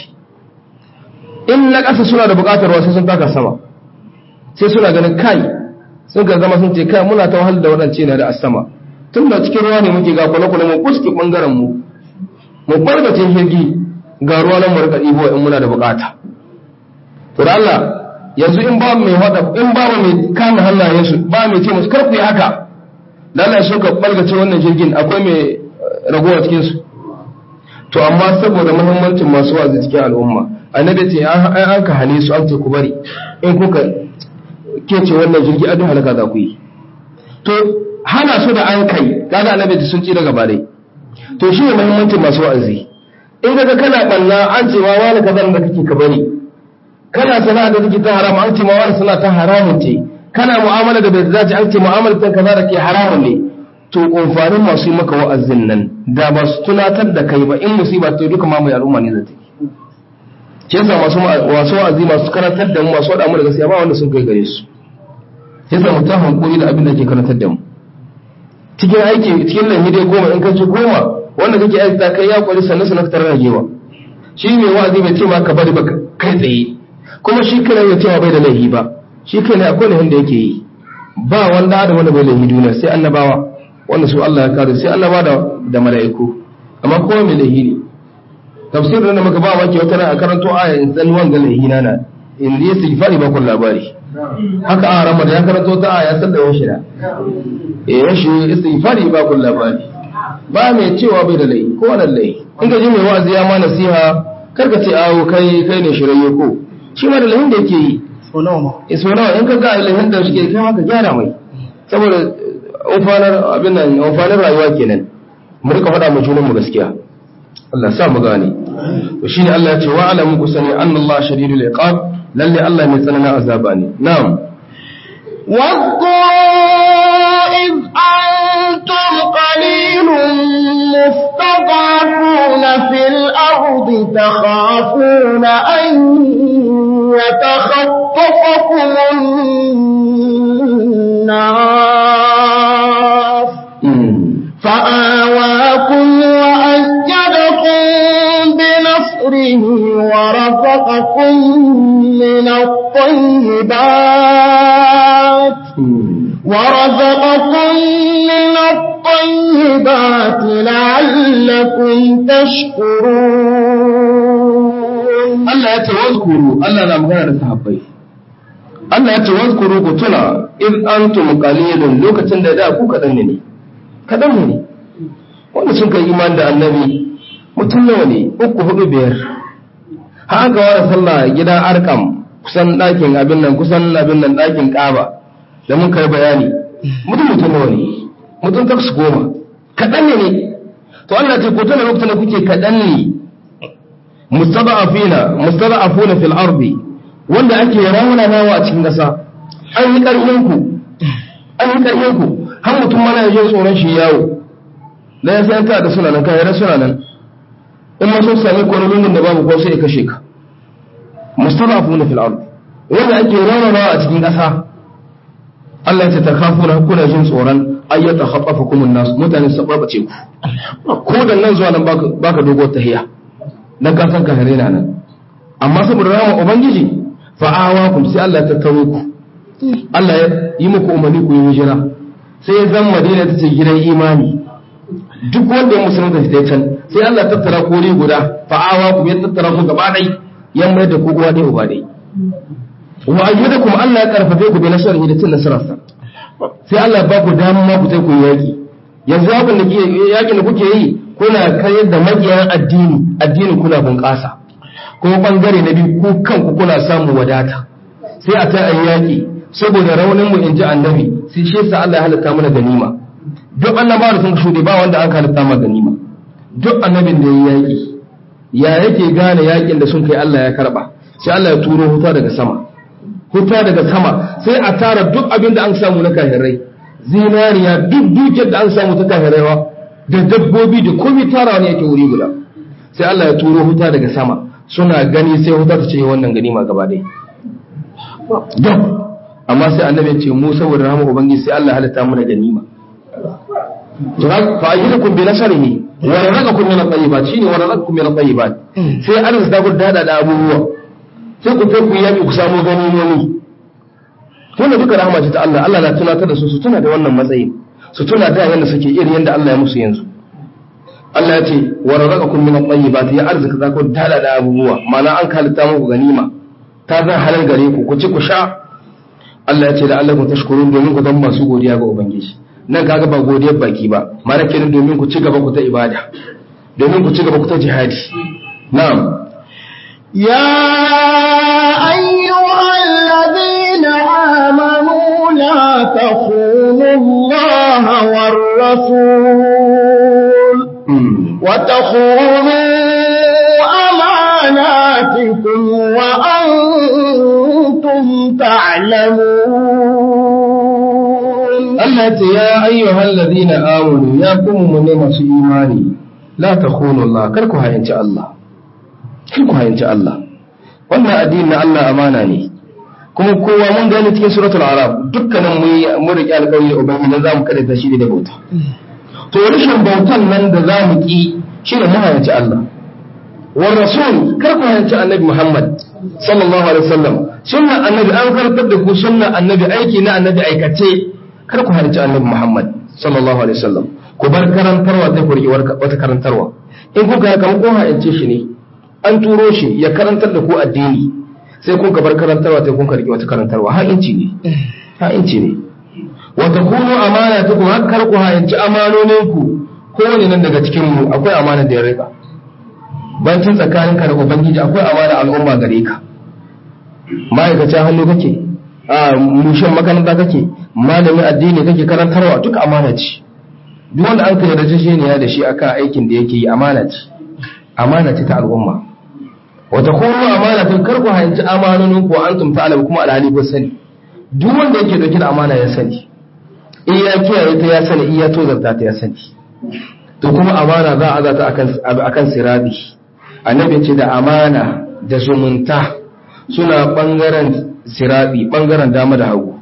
in na ƙasa suna da buƙatar ruwa sai sun taka sama sai suna ganin kai sun ka zama sun ce kai muna ta wahalar da waɗance na da asama tun da cikin ruwa ne muke ga kwale-kwale mu kuske ɓangaren mu mu barbace jirgi ga ruwa nan mu rika ɗibo in muna da buƙata to da Allah yanzu in ba mai hada in ba mai kama hannayensu ba mai ce musu kar ku yi haka da Allah ya ka balgace wannan jirgin akwai mai ragowa cikin su to amma saboda muhimmancin masu wazi cikin al'umma annabi ce an an ka hane su an ce ku bari in kuka kece wannan jirgi adun halaka za ku yi to hana su da an kai kaga annabi sun ci daga bare to shi ne muhimmancin masu wa'azi in kaga kana balla an ce ma wani kaza da kake ka bari kana sana'a da take ta haram an ce ma wani sana'a ta haramun ce kana mu'amala da bai dace an ce mu'amala ta kaza da ke haramun ne to amfanin masu yi maka wa'azin nan da ba su tunatar da kai ba in musiba ta duka ma mai al'umma ne zai ke yasa masu masu wa'azi masu karantar da mu masu wada mu da gaskiya ba wanda sun kai gare su yasa mu ta hankuri da abin da ke karantar da mu cikin aiki cikin nan dai goma in kace goma wanda kake aiki ta kai ya kwari sannan sannan fitar ragewa shi mai wa'azi bai ce ma ka bari ba kai tsaye kuma shi kana ya cewa bai da laifi ba shi kana akwai laifin da yake yi ba wanda da wanda bai laifi duniya sai annabawa wanda su Allah ya kare sai annaba da da mala'iku amma kowa mai laifi ne tafsirin da muka ba maki wata ran a karanto aya in san wanga laifi na na in yi istighfari ba kun labari haka a ramar ya karanto ta aya san da yashi da eh yashi istighfari ba kun labari ba mai cewa bai da laifi ko wannan laifi in ka ji mai wa'azi ya ma nasiha kar ka ce awo kai kai ne shirye ko shi ma da lahin da yake yi so nawa ma iso nawa in ka ga lahin da shi kai ma ka gyara mai saboda amfanar abin nan amfanar rayuwa kenan mu rika faɗa mu junan mu gaskiya Allah sa mu gane to shine Allah ya ce wa alamu ku sani anna Allah shadidul iqab lalle Allah mai tsananin azaba ne na'am واذكروا إذ أنتم قليل مستضعفون في الأرض تخافون أن يتخطفكم الناس فآواكم وأيدكم بنصره ورزقكم من الطيبات ورزقكم من الطيبات لعلكم تشكرون Allah ya ce wazkuru Allah na magana da sahabbai Allah ya ce wazkuru ku tuna in antum qalilun lokacin da da ku kadan ne kadan ne wanda sun kai iman da annabi mutum nawa ne uku hudu biyar har aka wara sallah gidan arkam kusan ɗakin abin nan kusan abin nan ɗakin ƙaba da mun kai bayani mutum mutum nawa ne mutum taksu goma kaɗan ne ne to Allah ce ku tuna lokacin da kuke kaɗan ne mustada'afina mustada'afuna fil ardi wanda ake raunanawa a cikin ƙasa an yi ƙarfin ku an yi ƙarfin ku har mutum mana ya je tsoron shi yawo da ya san ka da suna nan kai suna nan in ma sun sami kwanolonin da babu ko sai ya kashe ka mustada'afuna fil ardi wanda ake raunanawa a cikin ƙasa Allah ya ce takafuna kuna jin tsoron ayyata khatafakum an-nas mutane su barbace ku ko da nan zuwa nan baka baka dogo tahiya dan ka san ka hare na nan amma saboda rawa ubangiji fa'awa ku sai Allah ya tattaro ku Allah ya yi muku umarni ku yi hijira sai ya zan Madina ta ce gidan imani duk wanda ya musulunta ta can sai Allah ya tattara ku ne guda fa'awa ku ya tattara ku gaba dai ya mai da ku uwa dai uba dai wa ayyudakum Allah ya karfafe ku bi nasarihi da cin nasararsa sai Allah ya ba ku dama ku sai ku yi yaki yanzu yakin da yakin da kuke yi kuna kayar da makiyan addini addini kuna bunƙasa kuma bangare na biyu ku kanku kuna samun wadata sai a ta ayi yaki saboda raunin mu inji annabi sai shi yasa Allah ya halitta mana ganima duk annabawa da sun shude ba wanda aka halitta mana ganima duk annabin da yayi yaki ya yake gane yakin da sun kai Allah ya karba sai Allah ya turo huta daga sama huta daga sama sai a tara duk abin da an samu na kahirai zinariya duk dukiyar da an samu ta kahiraiwa da dabbobi da komai tarawa ne yake wuri guda sai Allah ya turo huta daga sama suna gani sai huta ta ce wannan ganima gaba ɗaya dab amma sai annabi ya ce mu saboda rahama ubangiji sai Allah ya halitta mu da ganima fa ajidukum bi nasarihi wa razaqakum min at-tayyibat shine wa razaqakum min at-tayyibat sai an da ku dada da abubuwa sai ku kai ku yaki ku samu ganimomi wannan duka rahama ce ta Allah Allah na tunatar da su su tuna da wannan matsayi su tuna da yanda suke iri yanda Allah ya musu yanzu Allah ya ce wa razaqakum min at-tayyibat ya arzika za ku dada da abubuwa ma'ana an halitta muku ganima ta zan halal gare ku ku ci ku sha Allah ya ce da Allah ku tashkurun domin ku zama masu godiya ga ubangiji nan kaga ba godiyar baki ba mara kenan domin ku ci gaba ku ta ibada domin ku ci gaba ku ta jihadi na'am يا أيها الذين آمنوا لا تخونوا الله والرسول وتخونوا أماناتكم وأنتم تعلمون Allah ce ya ayyuhal ladina amanu ya kuma mu ne masu imani la takhunu Allah kar ku hayanci Allah kar ku hayanci Allah wannan addini na Allah amana ne kuma kowa mun gani cikin suratul arab dukkanin mu mu riƙe alƙawari da ubangiji zamu kada ta shi da bauta to rashin bautan nan da zamu ki shi ne mu hayanci Allah wa rasul kar ku hayanci annabi Muhammad sallallahu alaihi wasallam sunnan annabi an karɓar da ku sunnan annabi aiki na annabi aikace kar ku halarci annabi Muhammad sallallahu alaihi wasallam ku bar karantarwa sai ku riƙe wata karantarwa in kuka haka mun kuma ha'ince shi ne an turo shi ya karantar da ku addini sai kun ka bar karantarwa sai kun ka riƙe wata karantarwa ha'inci ne ha'inci ne wa takunu amana ta ku kar ku ha'inci amanonin ku kowane nan daga cikin mu akwai amana da ya rika bancin tsakaninka da ubangiji akwai amana al'umma gare ka ma'aikacin hannu kake a mushin makaranta kake malamin addini kake karantarwa duka amana ce duk wanda an kai rajishiniya da shi akan aikin da yake yi amana ce amana ce ta al'umma wata kuma amana ta karku hanci amanonin ku an tumta alam kuma alhali ko sani duk wanda yake dauke da amana ya sani in ya kiyaye ta ya sani in ya tozarta ta ya sani to kuma amana za a zata akan akan sirabi annabi ce da amana da zumunta suna bangaren sirabi bangaren dama da hagu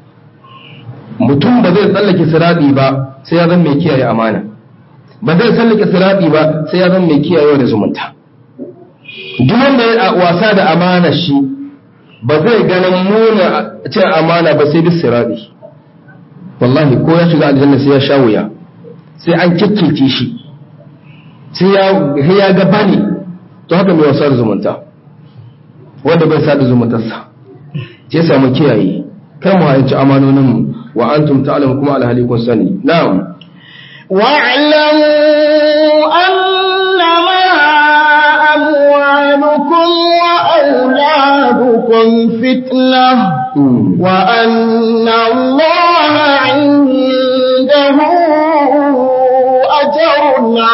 mutum ba zai tsallake sirabi ba sai ya zan mai kiyaye amana ba zai tsallake sirabi ba sai ya zan mai kiyaye da zumunta duk wanda ya wasa da amana shi ba zai ganin muna cin amana ba sai bis sirabi wallahi ko ya shiga aljanna sai ya sha wuya sai an kikkilce shi sai ya ga bani to haka mai wasa da zumunta wanda bai sa da zumuntarsa sai samu kiyaye kar mu hayanci amanonin mu wa antum ta'lamu kuma alhali kun sani na'am واعلموا أنما أموالكم وأولادكم فتنة وأن الله عنده أجر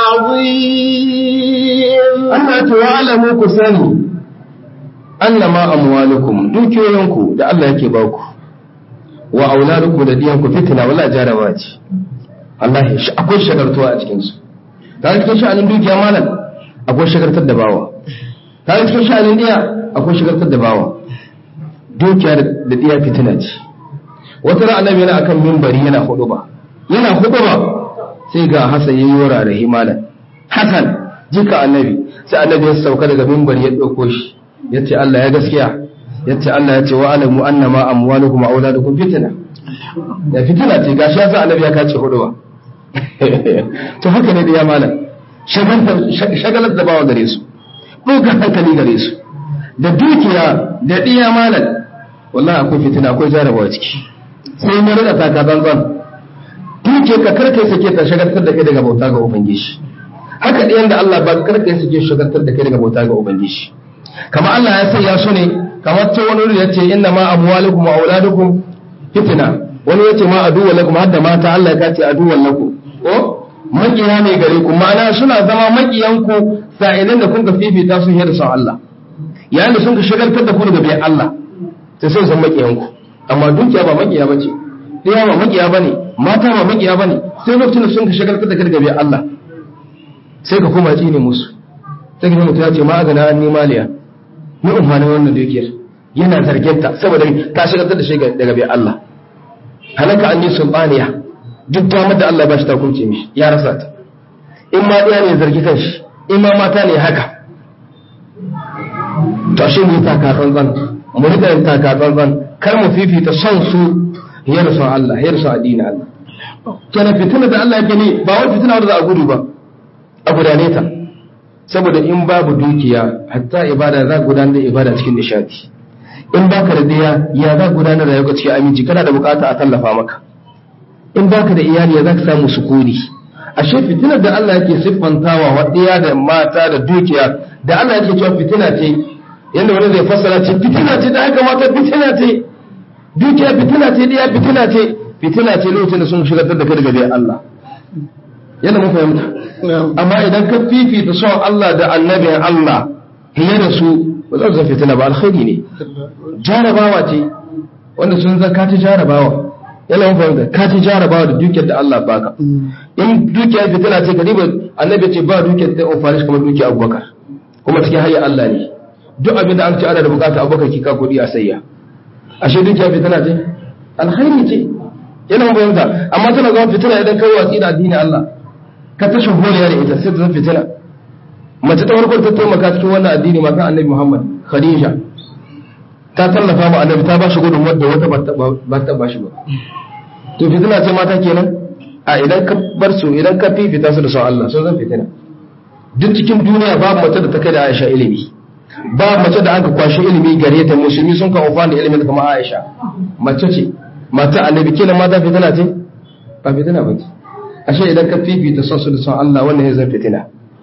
عظيم Allah ta'lamu ku sani annama amwalukum dukiyoyinku da Allah yake ba ku wa auladukum da diyanku fitina wala jarabawa ce wallahi akwai shagartuwa a cikin su ta cikin sha'anin dukiya malam akwai shagartar da bawa ta cikin sha'anin diya akwai shagartar da bawa dukiya da diya fitina ce wata ran annabi yana akan minbari yana huduba yana huduba sai ga Hassan yayi wurare malam Hassan jika annabi sai annabi ya sauka daga minbari ya dauko shi yace Allah ya gaskiya yace Allah ya ce wa alamu annama amwalukum wa auladukum fitna da fitina ce gashi yasa annabi ya kace hudu ba to haka ne da ya malam shagalar da bawa gare su ɗaukar hankali gare su da dukiya da ɗiya malam wallahi akwai fitina akwai jarabawa ciki sai mun rika taka tsantsan duke ka karkai sake ta shagaltar da kai daga bauta ga ubangiji haka ɗiyan da Allah ba karkai sake shagaltar da kai daga bauta ga ubangiji kamar Allah ya sanya su ne kamar ta wani wuri yace inna ma amwalukum wa auladukum fitna wani yace ma aduwwan lakum hadda mata Allah ya kace aduwwan lakum ko makiya ne gare ku ma'ana suna zama makiyan ku sa'ilan da kun ka fifita su da son Allah yayin da sun ka shagaltar da ku daga bayan Allah sai sai san makiyanku amma dukiya ba makiya bace ɗaya ba makiya bane mata ba makiya bane sai lokacin da sun ka shagaltar da kai daga bayan Allah sai ka koma tsine musu sai ka mutum ya ce ma agana an nimaliya ni umma wannan dukiyar yana zarginta saboda ta shagaltar da shi daga bayan Allah halaka an yi sulbaniya duk damar da Allah ba shi ta kunce mishi ya rasa ta in ma ɗaya ne zargi kan shi in ma mata ne haka to shi mu taka tsantsan mu rika yin taka tsantsan kar mu fifita son su ya rasu Allah ya rasu addinin Allah kenan fitina da Allah yake ne ba wai fitina wanda za a gudu ba a gudane ta saboda in babu dukiya hatta ibada za gudanar da ibada cikin nishadi in baka da daya ya za gudanar da rayuwa cikin aminci kana da bukata a tallafa maka in baka da iyali ya za ka samu sukuni ashe fitinar da Allah yake siffantawa wa ɗaya da mata da dukiya da Allah yake cewa fitina ce yanda wani zai fassara ce fitina ce da aka mata fitina ce dukiya fitina ce ɗaya fitina ce fitina ce lokacin da sun shigar da kai daga bayan Allah yadda mun fahimta amma idan ka fifita son Allah da annabin Allah hiye da su ba za su fitina ba alkhairi ne jarabawa ce wanda sun zaka ta jarabawa yana mun fahimta ka ci jarabawa da dukiyar da Allah baka in dukiyar fitina ce ka riba annabi ce ba dukiyar da amfani kamar dukiyar abubakar kuma cikin hayya Allah ne duk abin da an ci ana da bukata abubakar ki ka kudi a sayya ashe dukiyar fitina ce alkhairi ce yana mun fahimta amma tana zama fitina idan kai watsi da addini Allah ka tashin holiya da ita sai ta zama fitina mace ta farko ta taimaka cikin wannan addini matan annabi Muhammad Khadija ta tallafa ma annabi ta ba shi gudun wadda wata ba ta ba shi ba to fitina ce mata kenan a idan ka bar su idan ka fifita su da son Allah sun zan fitina duk cikin duniya babu mace da ta kai da Aisha ilimi babu mace da aka kwashi ilimi gare ta musulmi sun ka amfani da ilimin kamar Aisha mace ce mata annabi kenan mata fitina ce ba fitina ba ce ashe idan ka fifita son su da son Allah wannan ya zan fitina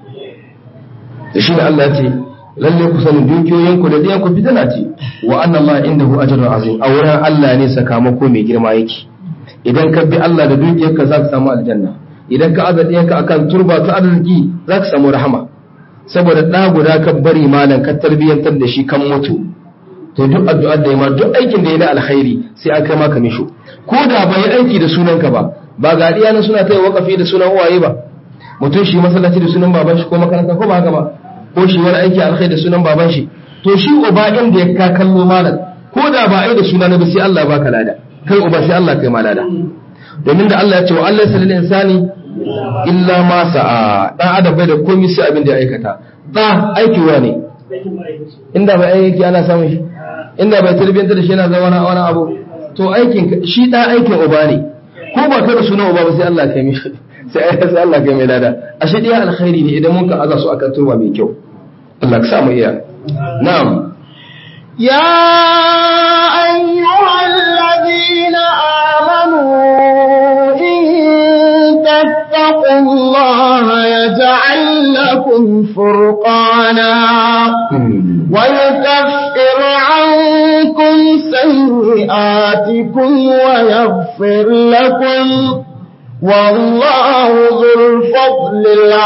da shi ne Allah ya ce lalle ku sani dukiyoyinku da ɗiyanku fitina ce wa anna Allah indahu ajrun azim a wurin Allah ne sakamako mai girma yake idan ka bi Allah da dukiyarka za ka samu aljanna idan ka aza ɗiyanka akan turba ta arziki za ka samu rahama saboda ɗa guda ka bari malam ka tarbiyyantar da shi kan mutu to duk addu'ar da ya ma duk aikin da ya na alkhairi sai an kai maka misho ko da ba yi aiki da sunanka ba ba ga ɗiya suna ta yi wakafi da sunan uwaye ba mutum shi masallaci da sunan baban shi ko makaranta ko ba haka ba ko shi wani aiki alkhairi da sunan baban shi to shi uba inda ya ka kallo malam ko da ba ai da suna na ba sai Allah baka lada kai uba sai Allah kai ma lada domin da Allah ya ce wa Allah salil insani illa ma sa'a dan adam bai da komai sai abin da ya aikata da aiki wa ne inda bai aiki ana samun shi inda bai tarbiyyanta da shi yana zama wani abu to aikin shi da aikin uba ne ko ba ka da sunan uba ba sai Allah kai mishi sai sai Allah kai mai lada ashe dai alkhairi ne idan mun ka aza su akan turba mai kyau Allah ka samu iya na'am يا أيها الذين آمنوا إن تتقوا الله يجعل لكم فرقانا ويكفر عنكم سيئاتكم ويغفر لكم والله ذو الفضل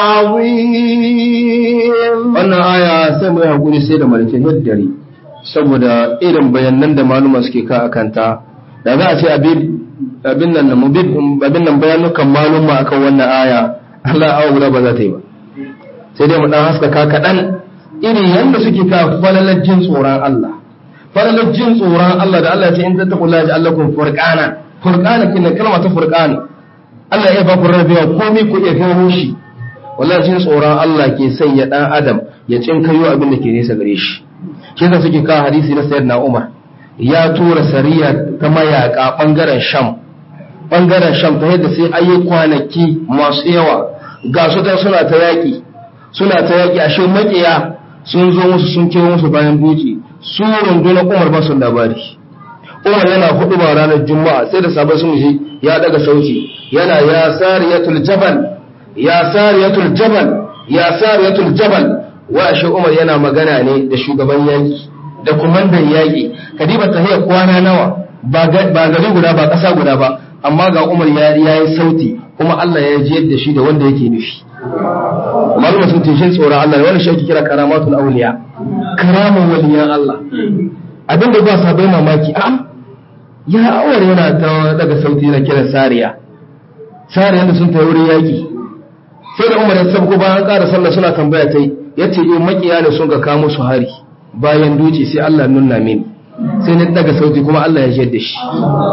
العظيم wannan aya sai mu yi hakuri sai da malikin yaddare saboda irin bayanan da maluma suke ka akanta da za a ce abin nan mu bi abin nan bayanukan maluma akan wannan aya Allah awa guda ba za ta yi ba sai dai mu dan haskaka kaɗan irin yadda suke ka falalar jin tsoron Allah falalar jin tsoron Allah da Allah ya ce in tattaqullaha ja'alakum furqana furqana kin kalma ta furqana Allah ya ba ku rabewa komai ku iya gano shi wallahi jin tsoron Allah ke sanya dan adam ya cinkayo abin da ke nesa gare shi shi yasa suke kawo hadisi na sayyidina Umar ya tura sariya ta mayaka bangaren Sham bangaren Sham ta yadda sai ayi kwanaki masu yawa ga su ta suna ta yaki suna ta yaki ashe makiya sun zo musu sun kewo musu bayan buci su rundunar Umar ba su labari Umar yana hudu ba ranar Juma'a sai da sabai sun ji ya daga sauti yana ya sariyatul jabal ya sariyatul jabal ya sariyatul jabal wa shi Umar yana magana ne da shugaban yaki da kumandan yaki kadiba tahiya kwana nawa ba gari guda ba ƙasa guda ba amma ga Umar ya yi sauti kuma Allah ya ji yadda shi da wanda yake nufi malama sun ce shin tsoron Allah wani shi ake kira karamatul auliya karaman waliyan Allah abin da ba sa bai mamaki a ya awar yana ta daga sauti na kiran sariya sariya da sun ta wurin yaki sai da umar ya sabko bayan ƙara sallah suna tambaya ta yi ya ce in makiya ne sun ga kamo su hari bayan duci sai Allah nuna mini sai na daga sauti kuma Allah ya jiyar da shi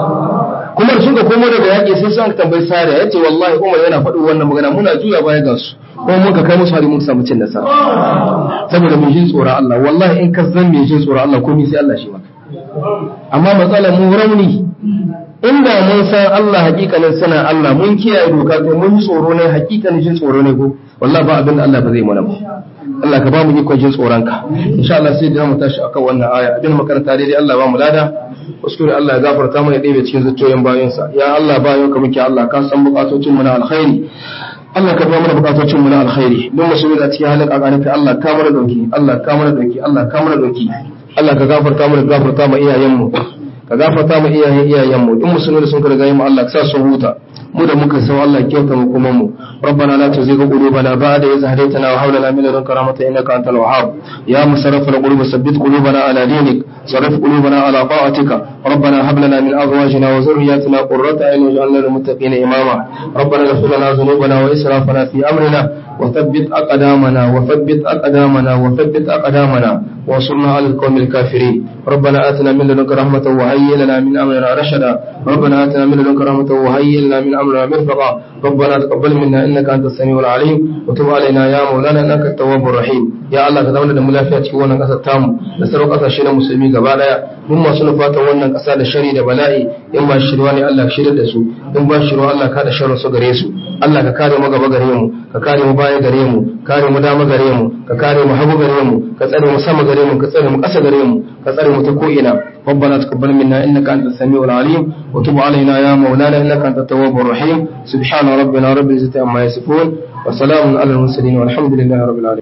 kuma sun ga komo daga yaƙi sai sun tambayi sariya ya ce wallahi umar yana faɗin wannan magana muna juya baya ga su kuma mun ka kai musu hari mun samu cin nasara saboda mun jin tsoron Allah wallahi in ka zan mai jin tsoron Allah komai sai Allah shi maka amma matsalar mu rauni inda mun san Allah hakikanin sanin Allah mun kiyaye doka to mun tsoro ne hakikanin jin tsoro ne ko wallahi ba abin da Allah ba zai mana ba Allah ka ba mu ikon jin tsoron ka insha Allah sai da mu tashi akan wannan aya abin makaranta daidai Allah ba mu lada kuskure Allah ya gafarta mana ɗebe cikin zuciyoyin bayansa ya Allah bayan ka muke Allah ka san bukatocin mu na alkhairi Allah ka biya mana bukatocin mu na alkhairi don musulmi da cikin halin kakanin ka Allah ka mana dauki Allah ka mana dauki Allah ka mana dauki Allah ka gafarta mana gafarta ma iyayen mu ka gafarta mu iyayen iyayen mu in musulmi da sun ka riga mu Allah ka sa su huta mu da muka san Allah kyauta mu kuma mu ربنا لا تزغ قلوبنا بعد إذ هديتنا وهب لنا من لدنك رحمة إنك أنت الوهاب يا مصرف القلوب ثبت قلوبنا على دينك صرف قلوبنا على طاعتك ربنا هب لنا من أزواجنا وذرياتنا قرة أعين واجعلنا للمتقين إماما ربنا اغفر لنا ذنوبنا وإسرافنا في أمرنا وثبت أقدامنا وثبت أقدامنا وثبت أقدامنا وانصرنا على القوم الكافرين ربنا آتنا من لدنك رحمة وهيئ لنا من أمرنا رشدا ربنا آتنا من لدنك رحمة وهيئ لنا من أمرنا مرفقا ربنا تقبل منا إنك أنت السميع العليم وتب علينا يا مولانا إنك التواب الرحيم يا الله كذا da mu lafiya cikin wannan ƙasar tamu da sauran ƙasashe na musulmi gaba daya mun masu nufatan wannan ƙasa da shari da bala'i in ba shirwa ne Allah ka shirya da su in ba shirwa Allah ka da sharrin su gare su Allah ka kare mu gaba gare mu ka kare mu baya gare mu kare mu dama gare mu ka kare mu hagu gare mu ka tsare mu sama gare mu ka tsare mu ƙasa gare mu ka tsare mu ta ko ina ربنا تقبل منا انك انت السميع العليم وتب علينا يا مولانا انك انت التواب الرحيم سبحان ربنا رب العزه عما يصفون وسلام على المرسلين والحمد لله رب العالمين